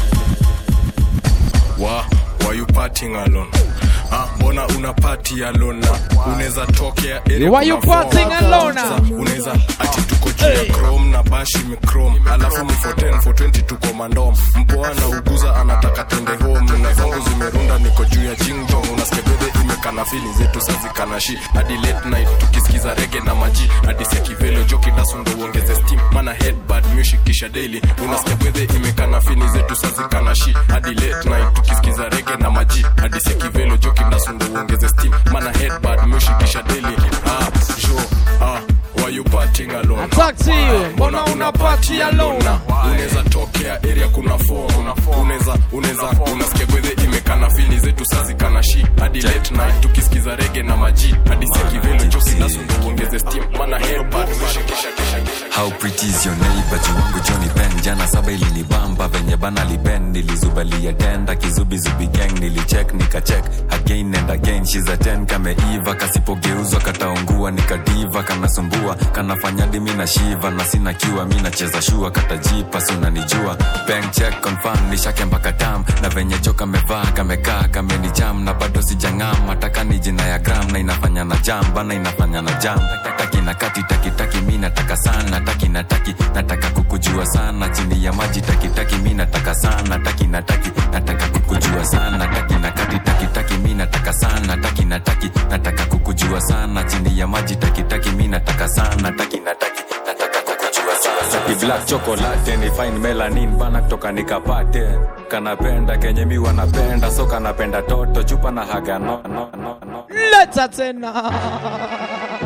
wa why you partying alone Ah, mbona una party alone na unaweza tokea area Why you kuna partying form. alone? Sa, unaweza ati tuko juu ya chrome na bashi imechrome alafu ni for 10 for 20 tuko mandom mpoa na uguza anataka twende home na zangu zimerunda niko juu ya jingjong unasikia bedhe imekana fili zetu sazikanashi hadi late night tukisikiza rege na maji hadi sekivelo joki dasundo uongeze steam mana headbad music kisha daily unasikia bedhe imekana fili zetu sazikanashi hadi late night tukisikiza rege na maji hadi sekivelo joki dasundo uongeze steam mana headbad music kisha daily ah jo ah why you partying alone I talk to you. Mbona una party alone? unaweza tokea area kuna form unaweza unaweza unasikia gwedhe imekana fili zetu sazikana shi hadi late night tukisikiza rege na maji hadi sekivelo joki dasundo uongeze steam mana headbad music kisha kisha kisha how pretty is your neighbor jiwangu Johnny Ben jana saba ilinibamba venye bana liben nilizubalia tenda kizubizubi gang nilicheck nikacheck again and again she's a 10 kameiva kasipogeuzwa kataungua nikadiva kanasumbua kanafanya dimi na shiva na sina kiwa mi nacheza shua katajipa sunanijua bank check confirm nishake mpaka tam na venye jo kamevaa kamekaa kamenicham na bado sijang'am hataka ni jina ya gram na inafanya na jam bana inafanya na jam taki na kati taki taki mi nataka sana taki na taki nataka kukujua sana chini ya maji taki taki mi nataka sana taki na taki nataka kukujua sana taki na kati taki taki mi nataka sana taki na taki nataka kukujua sana chini ya maji taki taki mi nataka sana taki na taki nataka kukujua sana Saki black chocolate ni fine melanin bana kutoka nikapate kanapenda kenye mi wanapenda so kanapenda toto chupa na haga no, no, no, no. Leta tena.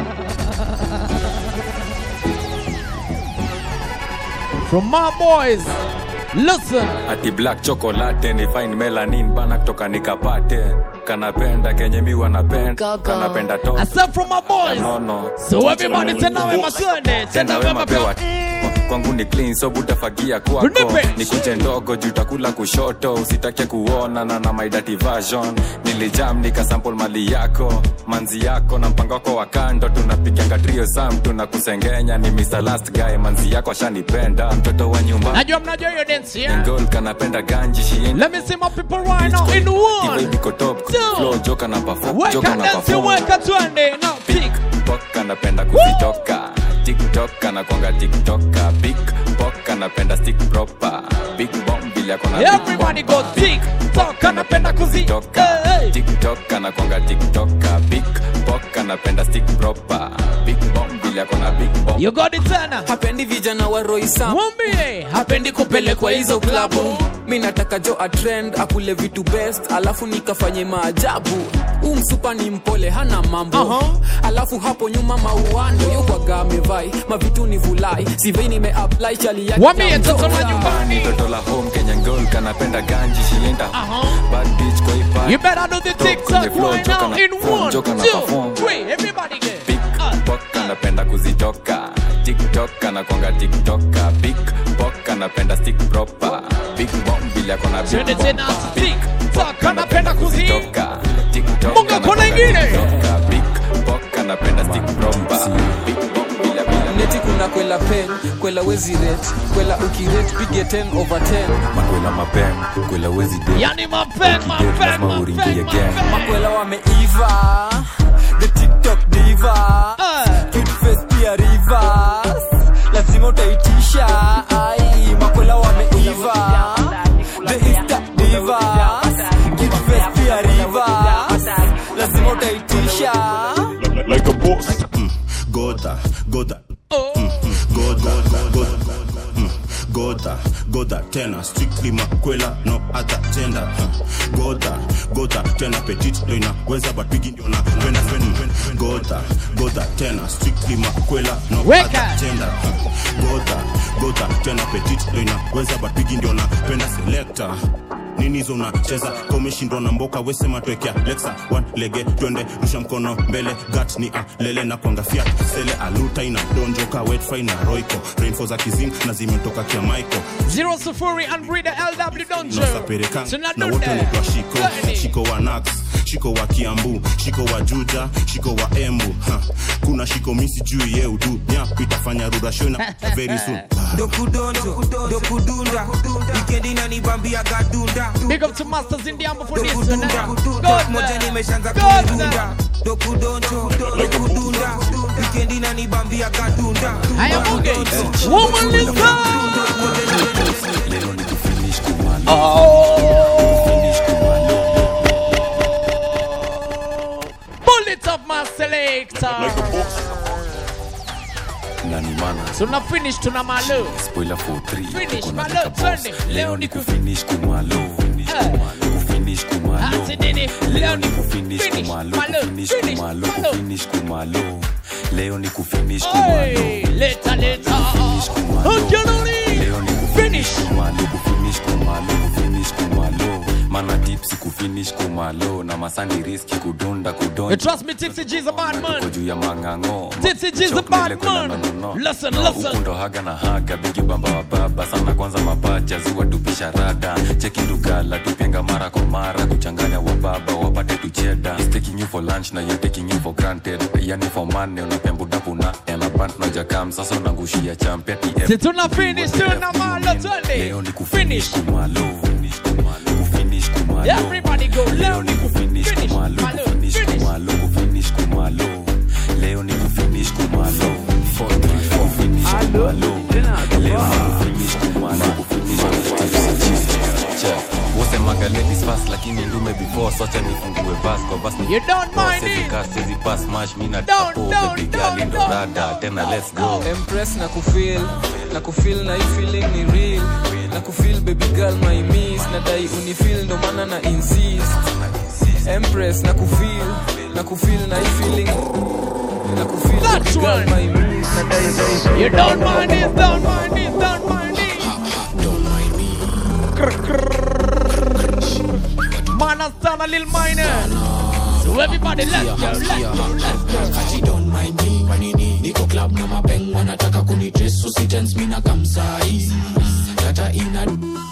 From my boys, Listen. ati black chocolate ni fine melanin bana kutoka nikapate kanapenda kenye mi wanapenda kanapenda to I said from my boys. no, no. So everybody tena wema twende. Tena tena wema wema pewa kwangu ni clean so butafagia kwako Nipe. ni kuche ndogo juu takula kushoto usitake kuona na na my dirty version nilijam nikasample mali yako manzi yako na mpango wako wa kando tunapiganga trio sam tunakusengenya ni Mr. last guy manzi yako ashanipenda mtoto wa nyumba Najua mnajua hiyo dance yeah? Ngol kanapenda ganji she ain't Let me see my people right now in one. Iwe iko top flow joka na perform Weka joka na dance, perform weka twende. Now pick. Pok anapenda kuzitoka tiktok anakwanga tiktoka big pok anapenda stick proper big bomb vile akona big Everybody go tick tock anapenda kuzitoka. tiktok anakwanga tiktoka big pok anapenda stick proper big bomb vile akona big bomb You got it tena. hapendi vijana wa roisa Mwambie hapendi kupelekwa hizo klabu mi nataka jo atrend akule vitu best alafu nikafanye maajabu huu msupa ni mpole hana mambo uh-huh. alafu hapo nyuma mauano yokwaga amevai mavitu ni vulai sivei nimeapply chali yake Wambie ya toto la mzoza. nyumbani. toto la home kenya ngol kanapenda ganji shienda bad bitch kwa hii party. You better do the Kwenye TikTok flow, right joka now na in perform, one, joka na two, perform. three. Everybody get. big pok anapenda kuzitoka tiktok anakwanga tiktoka big pok anapenda stick proper big bomb vile akona big Twende bomb. tena Big TikTok anapenda kuzi. kutoka tiktok Munga kona ingine. tiktoka big pok anapenda stick proper big bomb vile vile neti kuna kwela pen kwela wezi ret kwela ukiret pige 10 over 10 makwela mapen kwela wezi de Yani mapen, mapen, lazima uringie gang makwela wameiva the tiktok diva cute face pia rivers lazima utaitisha ai makwela wameiva the insta divas cute face pia rivers lazima utaitisha like a boss. Goda, Goda. Mm, mm, Goda, Goda. Mm, Goda, Goda tena strictly makwela no other gender Mm, Goda, Goda tena petit ndo inaweza but bigi ndio napenda mm, Goda, Goda tena strictly makwela no Weka. other gender Mm, Goda, Goda tena petit ndo inaweza but bigi ndio napenda selector nini hizo unacheza ka umeshindwa na mboka wesema twekea lexa one lege twende rusha mkono mbele gat ni alele na kwanga fiat sele aluta ina donjoka wetfry na roiko rainfo za kizim na zimetoka kia maiko Zero sufuri and breeder LW Donjo. nasaperekan Tuna na do wote that. wanaitwa shiko Twende. shiko wa nax shiko wa kiambu shiko wa juja shiko wa embu ha. kuna shiko misi juu ye udu nyap itafanya rurashona very soon dokudonjo dokudunda wikendi nanibambia gadunda Big up to Masters in the amber for this one. dokudunda eh? Dot Good moja man. nimeshaanza Good kunidunda man. dokudonjo dokudunda wikendi nanibambia gadunda Haya Muge. Woman listen. Bullet of my selector. nani mana Tuna finish tuna malu. spoiler for 3 Finish tuko na malo, Deka Boss. twende. leo Leo ni ni ku- kufinish kumalo kufinish kumalo Ati nini? leo ni kufinish finish kumalo malo, kufinish finish kumalo malo. kufinish kumalo leo ni kufinish Hey, kumalo later, later. Ukianoni. leo ni kufinish kumalo kufinish kumalo kufinish kumalo mana tipsi kufinish kumalo na masani riski kudunda You kudonja trust me, Tipsy G's a bad Tuko man. juu ya mangango Tipsy G's a Chok bad mbele kwenda man. nonono. Listen, Na listen. huku ndo haga na haga bigi bamba wa baba sana kwanza mapacha ziwa tupisha rada cheki dugala tupenga mara kwa mara kuchanganya wa baba wapate tucheda He's taking you for lunch na you're taking you for granted yani for money unapembudapu na elabant na jakam sasa unangushia champe Si tuna finish tuna malo twende. leo ni kufinish kumalo kufinish kumalo Everybody go. leo ni kufinish kumalo kufinish kumalo kufinish kumalo leo ni kufinish kumalo kufinish kumalo leo ni kufinish kumalo kufinish wasemaga ladies fast lakini ndume before socha nifungue bas kwa bas ni You don't mind Sezi it. cast, sezi pass mash mina Don't, tapo don't, baby girl don't, ndo don't, rada tena let's go empress na kufil na kufil na hii feeling ni real na kufil baby girl my miss nadai unifil ndo maana na insist empress na kufil na kufil na hii feeling na kufil baby That's girl one. my miss nadai You don't mind it, don't mind it, don't mind it. man and Stunner Lil Minor. So everybody, let's go, let's go, let's go. Kati don't mind me Wanini niko club na mapeng wanataka kunidress so si tense mina kamsai Tata ina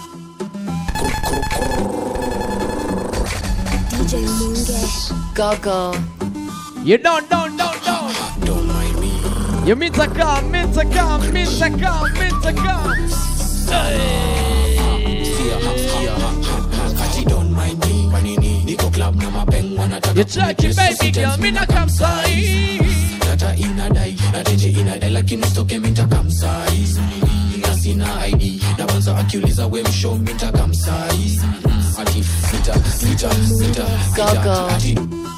DJ Munge. Go, go. You don't, don't, don't, don't. Don't mind me. You mean to come, mean to come, mean to come, mean to come. Kati don't mind me Wanini niko club na mapeng wanataka You check it, baby girl, me na come say. Tata inadai na tenje inadai lakini usitoke minta kamsai na sina ID na banza akiuliza we mshow minta kamsai ati sita sita sita Go, go. ati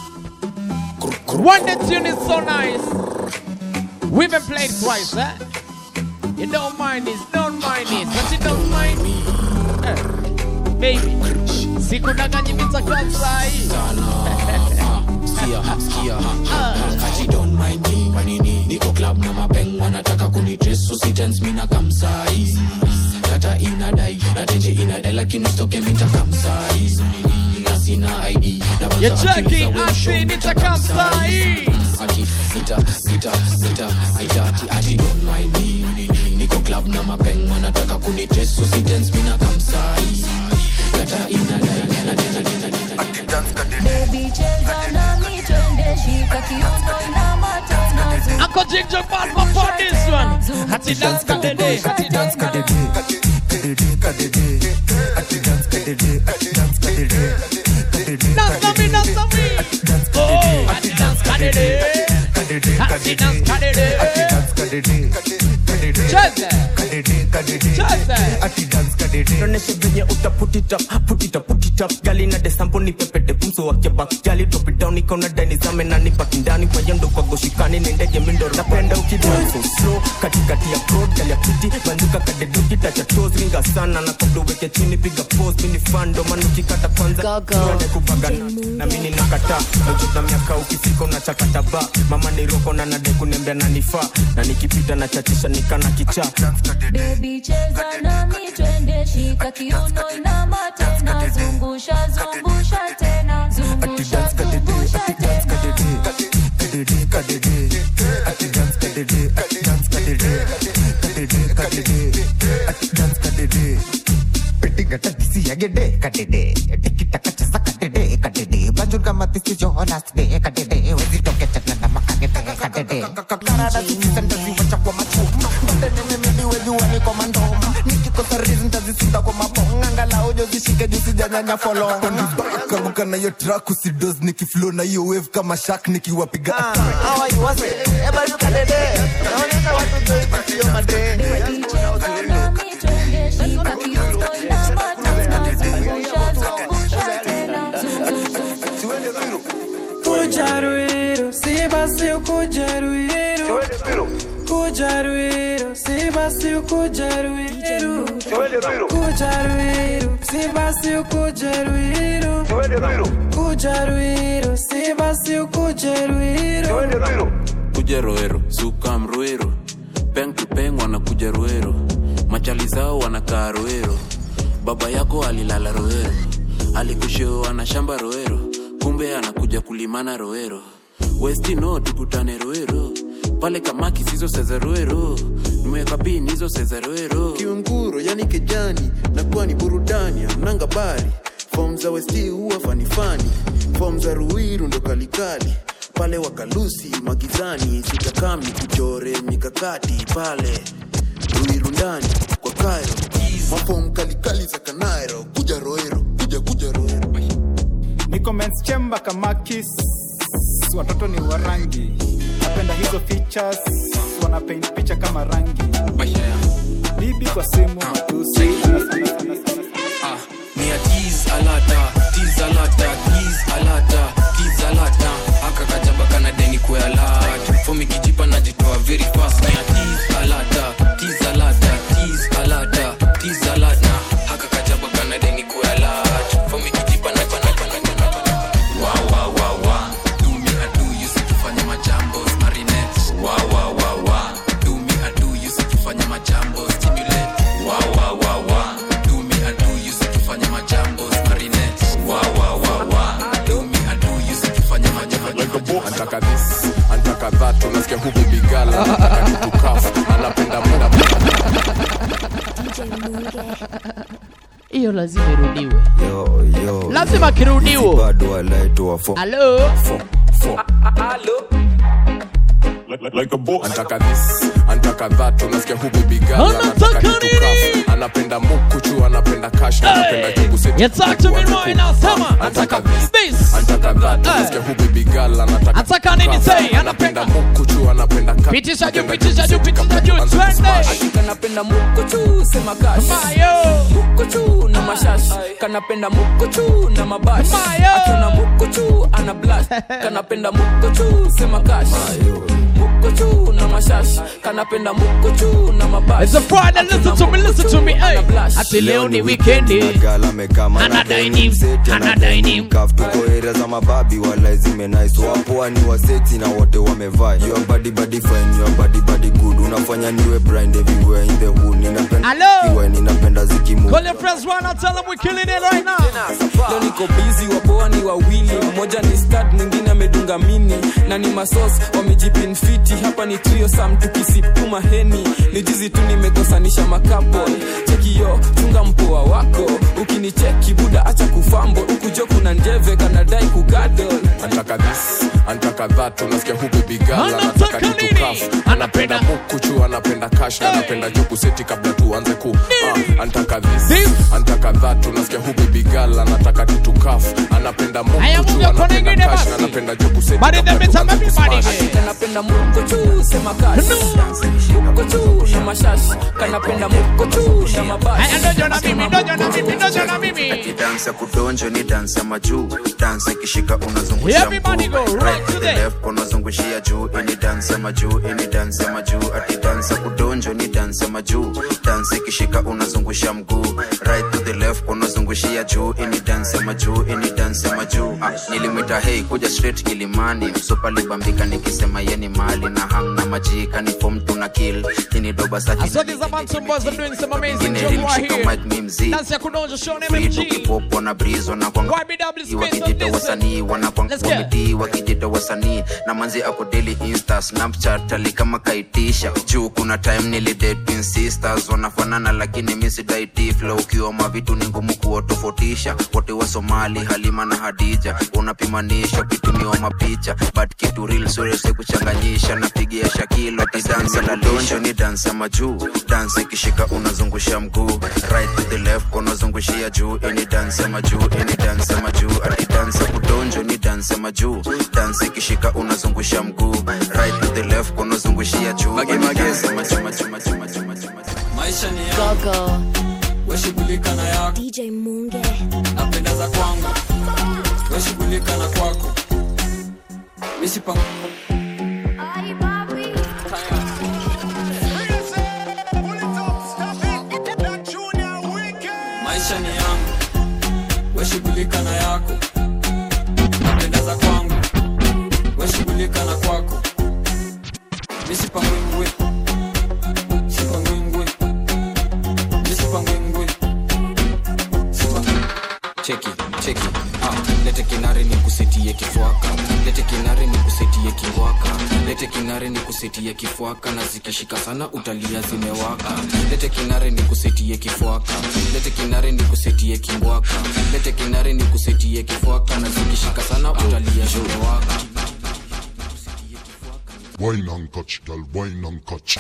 One that tune is so nice. We've been played twice, eh? You don't mind this, don't mind it, but you don't mind me. Eh, baby, sikudanganyi mitakamsai. Skia, skia, kati don't mind me Wanini niko club na mapeng wanataka kunidress so si tense mina kamsai Tata inadai na tenje inadai lakini usitoke minta kamsai na sina ID na banza You check akiuliza it, we I mshow see minta nitakamsai. ati sita sita sita aita ati ati don't mind me niko club na mapeng wanataka kunidress so si tense mina kamsai Tata inadai na tenje inadai Baby cheza nami twende shika kiuno inama tena zunguka. Uncle Ginger Bad for this one. Hati dance kadede, hati dance kadede. Dance na me, dance na me. Oh, hati dance kadede. Hati dance kadede. Cheze. Cheze. Tuoneshe venye uta put it up, put it up, put it up. Gali na desampo ni pepete pumso wake back. Gali drop it down ikaona dani zame na nipaki ndani kwa yendo kwa goshikani ni ndege mindo napenda ukidance so slow katikati ya road gali ya kiti banduka kadeduki tacha toes ringa sana na kabla uweke chini piga pose mini fan ndo maana ukikata kwanza tuende kupagana na mimi nakata najuta miaka ukifika unachakata ba mama ni roko na nade kunembea na nifaa na nikipita na chachisha nikana kichaa Baby cheza nami twende shika kiuno inama tena zungusha zungusha tena zungusha zungusha tena kamuka na hiyo track usidos nikiflow na hiyo wave kama shark nikiwapiga Baby cheza nami twende shika kiuno inama tena zungusha zungusha tena Kuja Ruiru, si basi ukuja Ruiru. Kuja Ruiru, si basi ukuja Ruiru. Kuja Ruiru, si basi ukuja Ruiru. Kuja Ruiru, si basi ukuja Ruiru. kuja roero sukam roero peng to peng wanakuja roero machali zao wanakaa roero baba yako alilala roero alikusheo ana shamba roero kumbe anakuja kulimana roero westino tukutane roero pale kamaki sizo sezeroero nimeweka pin hizo sezeroero kiunguro yani kijani nakuwa ni burudani amnanga bari fom za westi huwa fanifani fom za ruiru ndo kalikali pale wakalusi magizani sitakam ni kuchore mikakati pale ruiru ndani kwa kairo mafom kalikali za kanairo kuja roero kuja kuja roero niko mens chamber kama kiss watoto ni wa rangi napenda hizo features wana paint picha kama rangi bibi kwa simu matusi Ah, ni a tease alata, tease alata, tease alata, tease alata. Aka kajaba kana deni kwe alert. Fomi kijipa najitoa very fast. Ni a tease alata, tease alata, tease alata, tease alata. Aka kajaba kana deni kwe alert. Fomi kijipa na pana pana pana pana. Wa wa wa wa. Do me a do you see tufanye majambo marinette. Wa wa wa wa. Do me a do you see tufanye majambo stimulate. Wa wa wa wa. Do me a do you see tufanye majambo marinette. Wa wa wa anataka tutukaf anapenda muda hiyo lazima irudiwe Yo, yo, Lazima yo. kirudiwo. Hizi bado walaitwa fo- halo antaka this antaka that unasikia hu baby girl anataka tutukaf anapenda mukuchu anapenda cash anapenda jugu seti You talk to me right now, sema. antaka this antaka that unasikia hu baby girl anataka Ataka nini tutukaf. say? anapenda mukuchu anapenda cash pitisha juu pitisha juu pitisha juu twende kanapenda mukuchu sema kash mukuchu na mashash kanapenda mukuchu na mabash akiona mukuchu ana blash kanapenda mukuchu sema kash mukuchu na mashash kanapenda mukuchu na mabash It's a Friday, listen to me, listen to me, hey. Ati leo ni weekendi Gala amekaa mana Anadai deni ni- mseti, anadai anadai ni- mkaf. Tuko area za mababi wala zimenais wapoa ni waseti na wote wamevaa your body body fine your body body good unafanya niwe blind everywhere in the hood ninapenda Hello? iwe ninapenda zikimu Call your friends right now, tell them we're killing it right now. leo niko bizi wapoa ni wawili mmoja ni stad mwingine amedunga mini na ni masos wamejipinfiti hapa ni trio sam tukisipuma heni ni jizi tu nimekosanisha makapo chekio chunga mpoa wako ukinicheki buda acha kufambo ukujo kuna njeve kanadai kugadol antaka this antaka that unasikia hu baby girl anataka tutukaf anapenda mukuchu anapenda cash anapenda jugu seti kabla tuanze ku ah, antaka this antaka that unasikia hu baby girl anataka tutukaf anapenda mukuchu anapenda cash anapenda jugu seti Body kabla them it's a tuanze baby ku body. smash. kanapenda mukuchu sema kash mukuchu na mashash kanapenda mukuchu na mabash Ati dance ya kudonjo ni dance ya majuu dance ikishika unazungusha Everybody go mguu right right to to the there. left unazungushia juu ini dance ya majuu ini dance ya majuu ati dance ya kudonjo ni dance ya majuu dance ikishika unazungusha mguu right to the left unazungushia juu ini dance ya majuu ini dance ya majuu ah, nilimwita hey kuja straight kilimani msupa libambika nikisema yeni mali na hang na majika ni form tuna kill ini doba I saki saw these Amantum boys are doing some amazing Ingine job right rimshika here. mic mi mzee Dance ya kudonja Sean Frito MMG. kipopo na brizo na kwanga YBW wakijita space on wasanii this. wanakwanga Let's go. komedi wakijita wasanii na manzi ako daily insta snapchat ali kama kaitisha juu kuna time nilidate twin sisters wanafanana lakini misidaiti flow ukiwa mavitu ni ngumu kuwatofautisha wote wa somali halima na hadija unapimanisha ukitumiwa mapicha but kitu real surese kuchanganyisha napigia shakilo tidansa la donjo ni dansa ya majuu dansa ikishika unazungusha mguu right to the left unazungushia juu ini dansa ya majuu ini dansa ya majuu ati dansa kudonjo ni dansa ya majuu dansa ikishika unazungusha mguu right to the left unazungushia juu ini dansa ya majuu majuu majuu majuu majuu maisha ni yangu weshughulika na yako DJ Munge. napenda za kwangu weshughulika na kwako misipa maisha ni yangu weshughulika na yako napenda za kwangu weshughulika na kwako misipangwingwi sipangwingwi misipangwingwi cheki cheki ah, lete kinare ni kusetie kifwaka lete kinare ni kusetie kiwaka lete kinare ni kusetie kifwaka na zikishika sana utalia zimewaka lete kinare ni kusetie kifwaka lete kinare ni kusetie kimbwaka lete kinare ni kusetie kifwaka na zikishika sana utalia zimewaka Wine and catch, girl, wine and catch.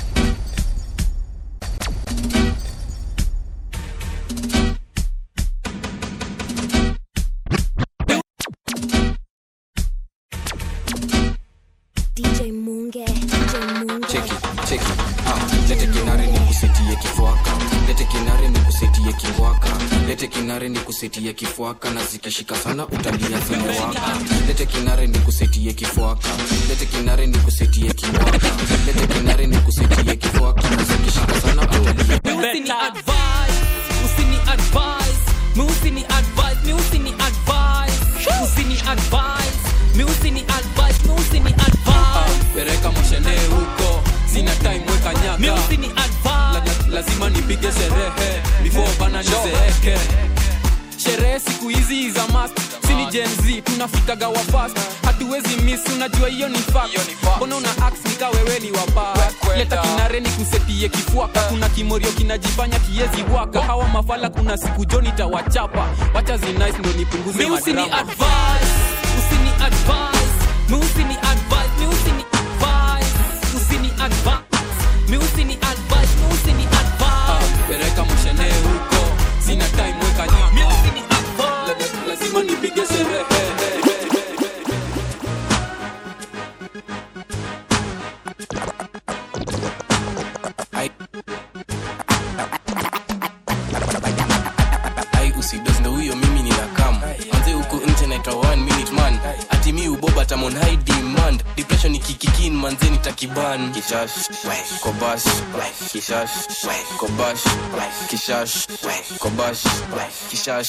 DJ Munge. DJ Munge. cheki cheki ah, lete kinare ni kusetie kifwaka lete kinare ni kusetie kiwaka lete kinare ni kusetie kifwaka na zikishika sana utalia zimewaka lete kinare ni kusetie kifwaka lete kinare ni kusetie kiwaka lete kinare ni kusetie kifwaka na zikishika sana utalia usini advise usini advise mi usini advise mi usini advise usini advise mi usini advise mi usini advise pereka moshene huko sina time weka nyaka mi usini advise la, la, lazima nipige sherehe before bana nizeeke sherehe siku hizi za mast sini Gen Z tunafikaga wa fast hatuwezi miss unajua hiyo ni fact mbona una ax nika wewe ni wapa leta kinare ni kusetie kifuaka kuna kimorio kinajifanya kiezi waka hawa mafala kuna siku joni tawachapa wacha zinice ndo nipunguze Mi usini madrama advise, usini advise, mi usini advise, mi usini advise, usini advise, mi usini advise, mi usini advise. pereka moshene huko sina time weka nyama La- lazima nipige sherehe ai usidos ndo huyo mimi nina kam manze huku nje naitwa one minute man ati mi uboba tamon high demand depression ikikikin manze nitakiban kishash kobash kishash kobash kishash kobash kishash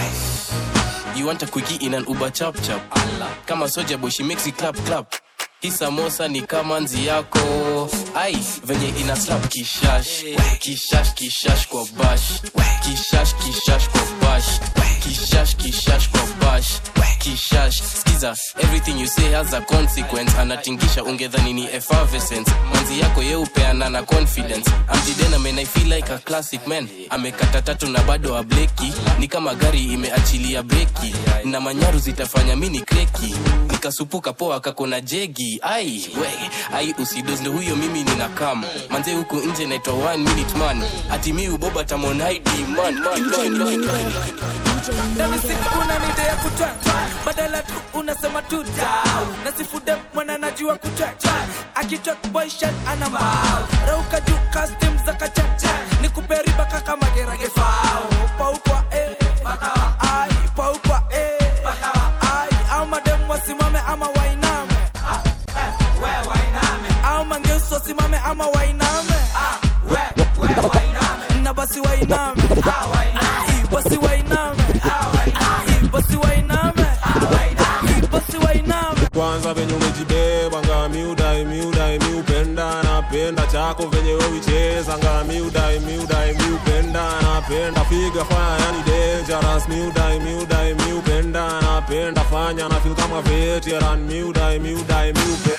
You want a quickie in an Uber chap chap Kama soja boy she makes it clap clap hii samosa ni kama nzi yako ai venye ina slap kishash kishash kishash kwa bash kishash kishash kwa bash kishash kishash kwa bash kishash skiza everything you say has a consequence anatingisha ungedhani ni effervescence manzi yako yeupeana na confidence amjidena men i feel like a classic man amekata tatu na bado ableki ni kama gari imeachilia breki na manyaru zitafanya mini kreki nikasupuka poa kakona jegi ai we ai usidos ndo huyo mimi nina kam manze huku nje naitwa one minute man ati mi uboba tamon ID man man man man man Ndani siku unanide ya kutwa badala tu unasema tu down na sifude mwana najua kutwa akichwa boy shot ana mbao rauka juu custom za kachacha nikupe riba kaka magerage fao paukwa eh pakawa ai paukwa eh pakawa ai au madem wasimame ama wainame we wainame au mangeuso wasimame ama wainame we we wainame na basi wainame Ii, basi wainame Ii, basi wainame Ii, basi wainame kwanza venye umejibeba nga miudai miudai miupenda napenda chako venye wewicheza nga miudai miudai miupenda napenda figa faya yani dangerous miudai miudai miupenda napenda fanya na feel kama veteran miudai miudai miupenda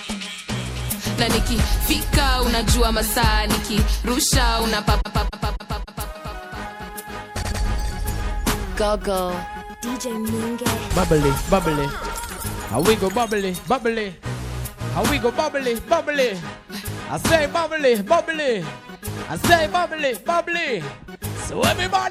na nikifika unajua masaa nikirusha Gogo. DJ Munge. Bubbly, bubbly. How we go bubbly, bubbly. How we go bubbly, bubbly. I say bubbly, bubbly. I say bubbly, bubbly. So everybody.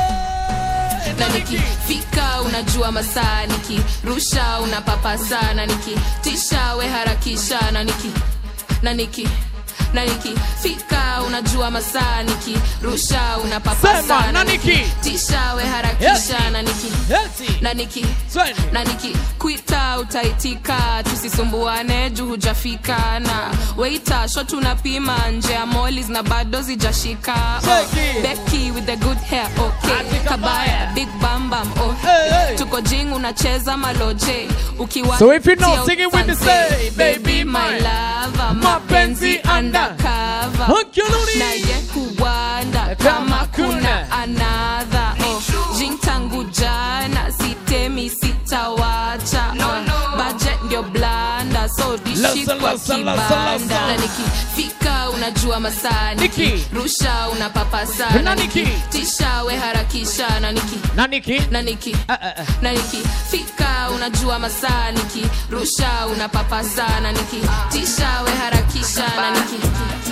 na nikifika unajua masaa nikirusha unapapasa na nikitisha we harakisha na niki na niki na nikifika unajua masaa nikirusha unapapasa Sema, na niki. tisha we harakisha Yeti. na niki na niki na niki kwita utaitika tusisumbuane juu hujafika na weita shot unapima nje ya molis na bado zijashika oh, Becky with the good hair okay kabaya big bam bam oh tuko jing unacheza maloje ukiwa So if you know, sing it with me, say, baby my lover mapenzi undercover Hunkyuluni. naye kuwanda kama kuna another oh, jing tangu jana sitemi sitawacha oh, budget ndio blanda so dishi Listen, kwa listen, listen, kibanda listen. na nikifika unajua masaa Niki. rusha unapapasa Na na Niki. tisha we harakisha na niki na niki na niki na nikifika unajua masaa nikirusha unapapasa na nikitisha we harakisha na niki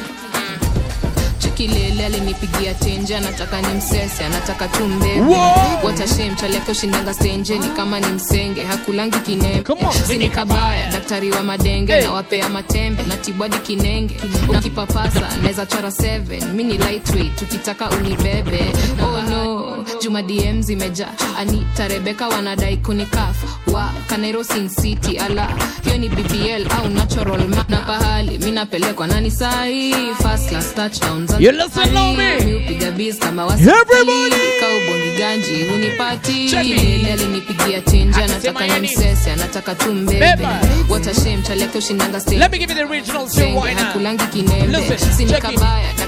chekilele alinipigia tenje anataka ni msese anataka tu mbebe Wow! watashem chaleke ushindanga stenje ni kama ni msenge hakulangi kinembe sini kabaya daktari wa madenge Hey. na wapea matembe na tibwadi kinenge ukipapasa naweza chora 7 mini lightweight tukitaka unibebe oh no juma dm zimeja anita rebeka wanadai kunikafa wa kanairo sin city ala hiyo ni bbl au natural ma na pahali mi napelekwa nani sahi first class touchdown za You listen, Naomi. mi upiga biz kama Everybody. kaubongi ganji hunipati Check it. Lele alinipigia tinja Akisema anataka yani. ni msese anataka tu mbebe Beba. watashem chaleke ushindanga stage Let me give you the original still Senge, right now. hakulangi kinembe Listen, sini check it. kabaya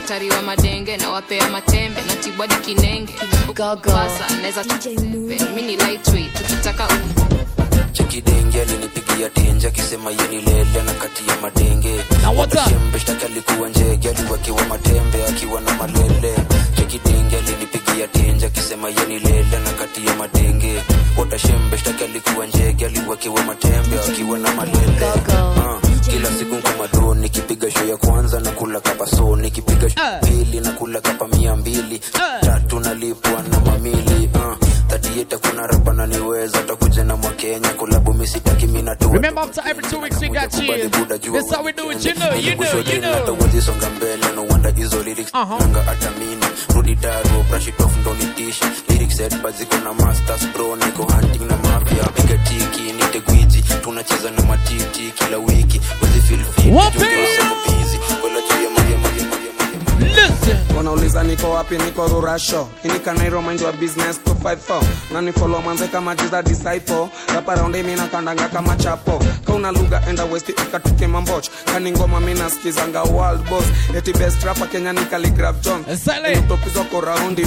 daktari wa madenge na wapea matembe na tibwadi kinenge pasa naweza mi ni lightweight tukitaka chekidenge alinipigia tenje akisema yeni lele na kati ya madenge watashembe shtaki alikuwa njege aliwekewa matembe akiwa na malele chekidenge alinipigia tenje akisema yeni lele na kati ya madenge watashembe shtaki alikuwa njege aliwekewa matembe akiwa na malele Ah, kila siku nkomadoni nikipiga show ya kwanza na kula kapa so nikipiga show ya pili na kula kapa mia mbili tatu nalipwa na mamili uh, tatieta kuna rapa naniweza takuja na mwakenya kulabu misitaki minatoa Remember, after every two weeks we got you. This how we do it, you know, you know, you know. natawezisonga mbele no wonder hizo lyrics nanga hata mini rudi daro brush it off ndo nitishi lyrics set but ziko na masters bro niko hunting na mafia piga tiki nite gwiji tunacheza na matiti kila wiki wezi feel fit Wapi? tungeosema busy wala juu ya magia magia wanauliza niko wapi niko rurasho inikanairo mind wa business 254 na ni follow manze kama jiza disciple rapa raundi mina kandanga kama chapo kauna lugha enda west ikatuke mamboch kani ngoma mina skizanga world boss eti best rapa kenya ni Khaligraph john utopizwa ko raundi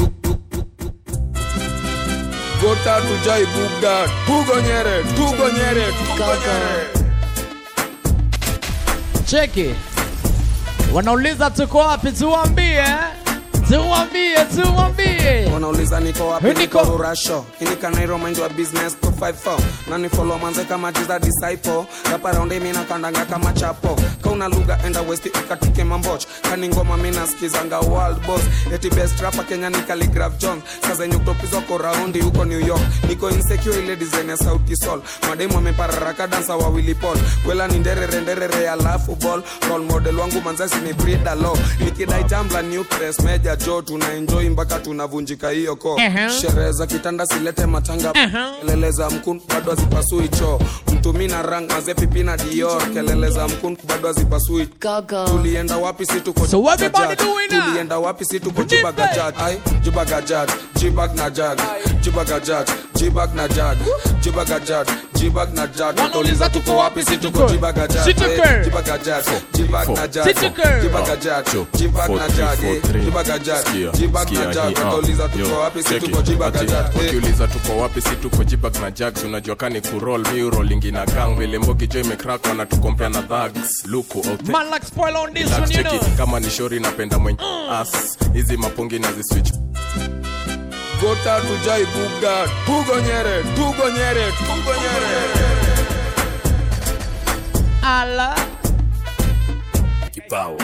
gota tujai bugda tugonyere tugonyere tugonyere cheki wanauliza tuko wapi tuwambie tuwambie tuwambie wanauliza niko wapi Niko. niko rurasho inikanairo mind wa business 254 na ni follow manze kama jiza disciple rapa raundi mina kandanga kama chapo kauna lugha enda west ikatuke mamboch kani ngoma mina skizanga world boss eti best rapa kenya ni Khaligraph john saa zenye utopizwa ko raundi huko new york niko insecure ile design ya sauti sol mademu amepararaka dansa wawili pol kwela ni nderere nderere alafu ball role model wangu manzasi ni brida lo nikidai jambla nutres meja jo tuna enjoy mpaka tunavunjika hiyo ko Uh-huh. sherehe za kitanda silete matanga kelele za mkun bado hazipasui choo mtumi na rang mazepipi na dior kelele za mkun bado hazipasui tulienda wapi si tuko So what everybody Jibagajat. doing now? tulienda wapi si tuko jibagajat ai jibagajat jibag na jag jibagajat jibag na jag jibagajat jibag na jag watauliza tuko wapi si tuko jibagajat Si tuko. eh, jibagajat jibag na jag Si tuko. jibagajat jibag na jag eh, jibagajat jibag na jag watauliza tuko wapi si tuko jibagajat eh. ukiuliza tuko wapi si tuko jibag na jags unajua kani kurol mi rolingi na gang vile mbogi jo imekrak wanatukompea na dhags luku authe- man like spoil on this Relax, one you cheki, know kama ni shori napenda mwenye as hizi mapungi na ziswitch gota tujai bugda tugonyere tugonyere tugonyere ala kibao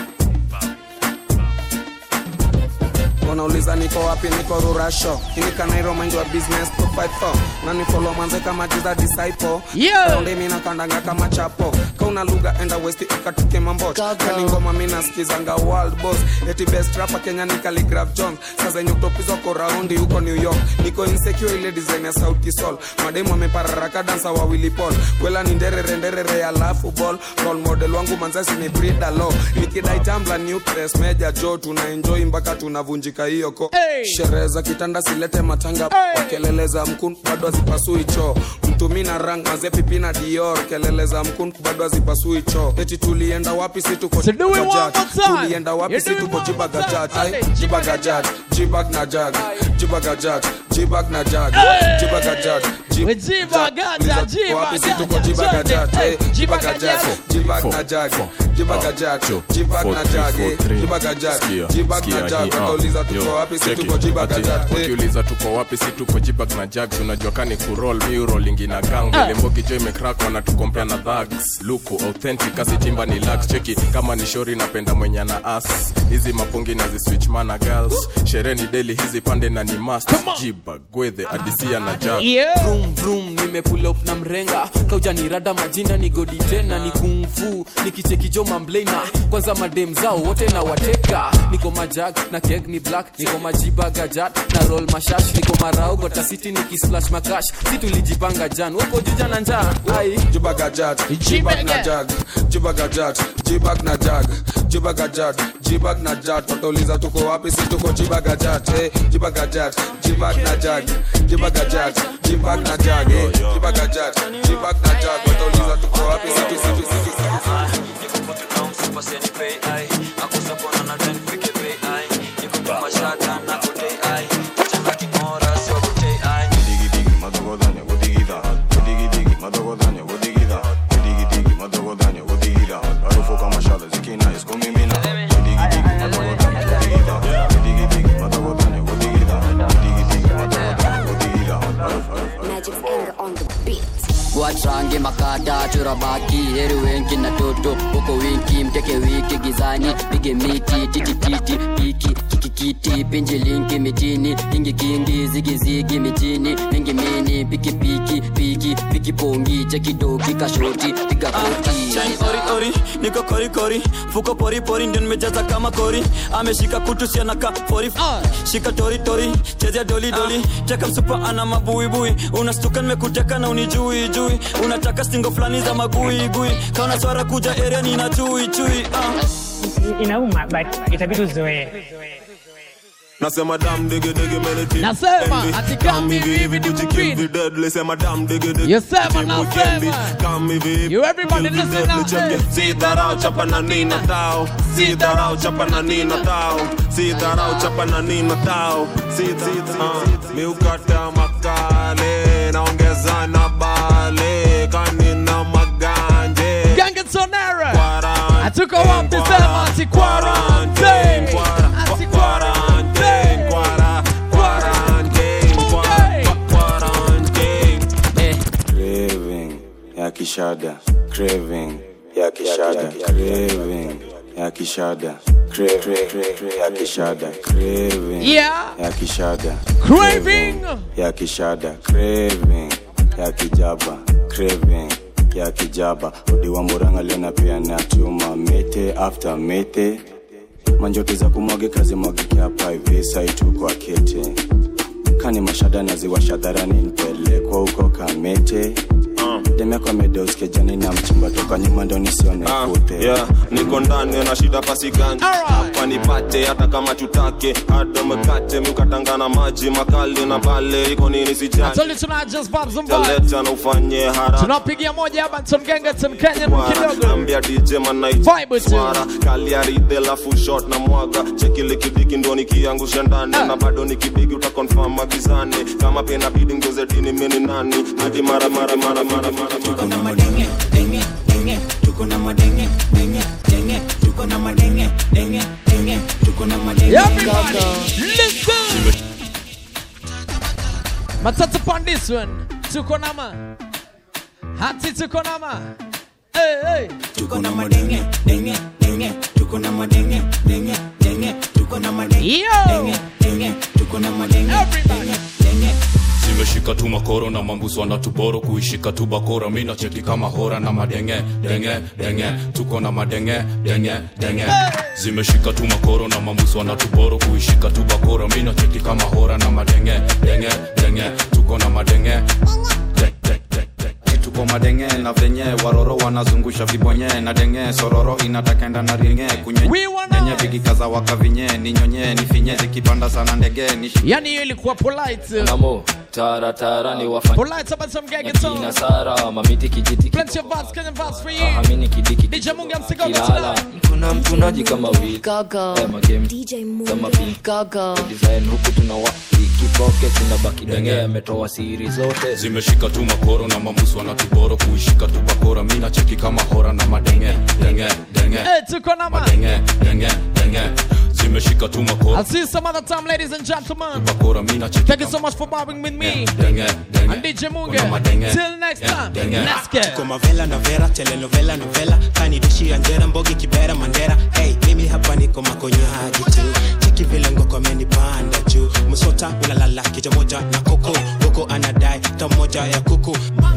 wanauliza niko wapi niko rurasho inikanairo mind wa business 254 na ni follow manze kama jiza disciple Yeah. raundi mina kandanga kama chapo kauna lugha enda west ikatuke mamboch kani ngoma mina skizanga world boss eti best rapa kenya ni Khaligraph john saa zenye utopizwa ko raundi huko new york niko insecure ile design ya sauti sol mademu amepararaka dansa wawili pol kwela ni nderere nderere alafu ball role model wangu manzasi ni brida lo nikidai jambla nutres meja jo tuna enjoy mpaka tunavunjika hiyo ko Hey. sherehe za kitanda silete matanga Hey. kelele za mkun bado hazipasui choo mtumi na rang mazepipi na dior kelele za mkun bado hazipasui choo eti tulienda wapi si tuko So do it one Jibagajat. more time. tulienda wapi You si do it tuko one more jibagajat time. Ai, Ale, jibagajat jibag na jag jibagajat jibag na jag jibagajat jib- jibagaja, Tuliza- wapi si tuko jibagaja, jibagajat twende. Eh, jibagajat jibag na jag jibagajat jibag na jag eh, jibagajat jibag na jag watauliza tuko wapi si tuko jibagajat Eh, ukiuliza tuko wapi si tuko jibag na jags unajua kani kurol mi rolingi na gang vile mbogi jo imekrak wanatukompea na dhags luku authentic asitimba ni lax cheki kama ni shori napenda mwenye na as hizi mapungi na ziswitch mana girls sherehe ni deli hizi pande na ni mast jibag gwedhe adisia na jag Vroom, vroom, nimepull up na mrenga kauja ni rada majina ni godi tena ni kungfu nikichekijo mamblena kwanza madem zao wote na wateka niko majag na keg ni black niko majiba gajat na roll mashash niko marao gota city nikisplash makash si tulijipanga jan wako juja na njaa ai jibagajat jibag na jag jibagajat jibag na jag jibagajat jibag na jat watauliza tuko wapi si tuko jibagajat eh, jibagajat jibag na jag jibagajat jibag na jag eh, jibagajat jibag na jag watauliza tuko wapi si tuko si tuko- si tuko- urabaki heri wengi na toto huko winki mteke wiki gizani pige miti titititi piki kikikiti pinji linki mitini kingi kingi zigizigi mitini mingi mini piki piki piki piki pongi chekidoki kashoti piga koti Chain ori ori niko kori kori fuko pori pori ndio nimejaza kama kori ameshika kutu sianaka fori shika tori tori chezea doli doli teka msupa ana mabuibui unastuka nimekuteka na unijui jui unataka stingo fulani za magui gui kaona swara kuja area nina chui chui ah. inauma but itabidi uzoee nasema dam dege dege meniti Nasema, ati come hivi hivi ni mpini. deadly sema dam dege dege Yesema, Team nasema. weekendi, come hivi hivi You everybody Kill the listen deadly now, champion. eh. si dharau chapa na nina tao si dharau chapa na nina tao si dharau chapa na nina tao si uh, miukata makale naongeza na bale kanina maganje Gangatonera atuko wapi sema ati quarantine ati quarantine quara quarantine quara quarantine craving ya kishada craving ya kishada craving ya kishada Cra- cra- cra- ya kishada craving Yeah. ya kishada Craving. ya kishada craving ya kijaba craving ya kijaba udiwa muranga lena pia na tuma mete after mete manjoto za kumwagika zimwagike hapa hivi saitu kwa kete kani mashada naziwasha dharani nipelekwa huko kamete demeko amedeoskejani na mchimba toka nyuma ndo nisione Ah, kute yeah, niko ndani na shida pasiganja hapa nipate hata kama tutake hado mkate mkatangana maji makali na bale iko nini I sijani told you tonight just vibes and vibes taleta na ufanye haraka tunapigia moja hapa Tom Gangaton Kenyan kidogo ambia DJ manai Vibe tu. swara kaliaride lafu shot na mwaga chekile kidiki ndo nikiangusha ndani na bado nikibigi utakonfirm magizani kama pia inabidi ngeuze dini mimi ni nani hadi mara mara mara mara mara tuko na madenge denge denge tuko na madenge denge denge tuko na madenge denge denge tuko na madenge Everybody, listen. Matata upon this one. Tuko nama. Hati tuko nama. Hey, hey. tuko na madenge denge denge tuko na madenge denge denge tuko na madenge Yo. denge denge tuko na madenge denge denge zimeshika tu makoro na mambuso na tuboro kuishika tu bakora mi nacheki kama hora na madenge denge denge tuko na madenge denge denge zimeshika tu makoro na mambuso na tuboro kuishika tu bakora mi nacheki kama hora na madenge denge denge tuko na madenge de- de- de- de- tuko madenge na venye waroro wanazungusha vibonye na denge sororo inatakenda na ringe kunyenye vikikaza wakavinye ninyonye nifinye zikipanda sana ndege nishi Yani hiyo ilikuwa polite. namo taratara ni wafanya Polite about some Gangaton. kina sara mamiti kijiti Plenty of vibes, Kenyan vibes for you. amini kidiki DJ Munga msigogo kilala tonight. kuna mtunaji kama wili kama game kama pink design huku tunawa kipoke tunabaki denge ametoa siri zote zimeshika tu makoro na mambuso na tuboro kuishika tu bakora mi nacheki kama hora na madenge denge denge Hey, tuko nama. madenge denge denge zimeshika tu makoro I'll see you some other time, ladies and gentlemen. bakora mi nacheki Thank you so much for vibing with me. denge denge And DJ Kuna Munga. madenge. Till next time. denge. Let's go. tuko mavela na vera telenovela novela kanidishi anjera mbogi kibera mandera hey, mimi hapa niko makonyaji tu cheki vile ngoko amenipanda juu msota ulalala kicha moja na koko huko anadai tamoja ya kuku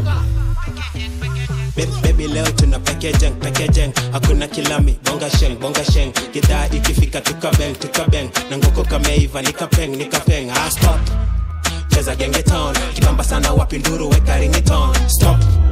Baby, baby leo tuna pekejeng pekejeng hakuna kilami bonga sheng bonga sheng gidhaa ikifika tukabeng tukabeng na ngoko kameiva nikapeng nikapeng ah, stop cheza genge town kibamba sana wapi nduru weka ringiton stop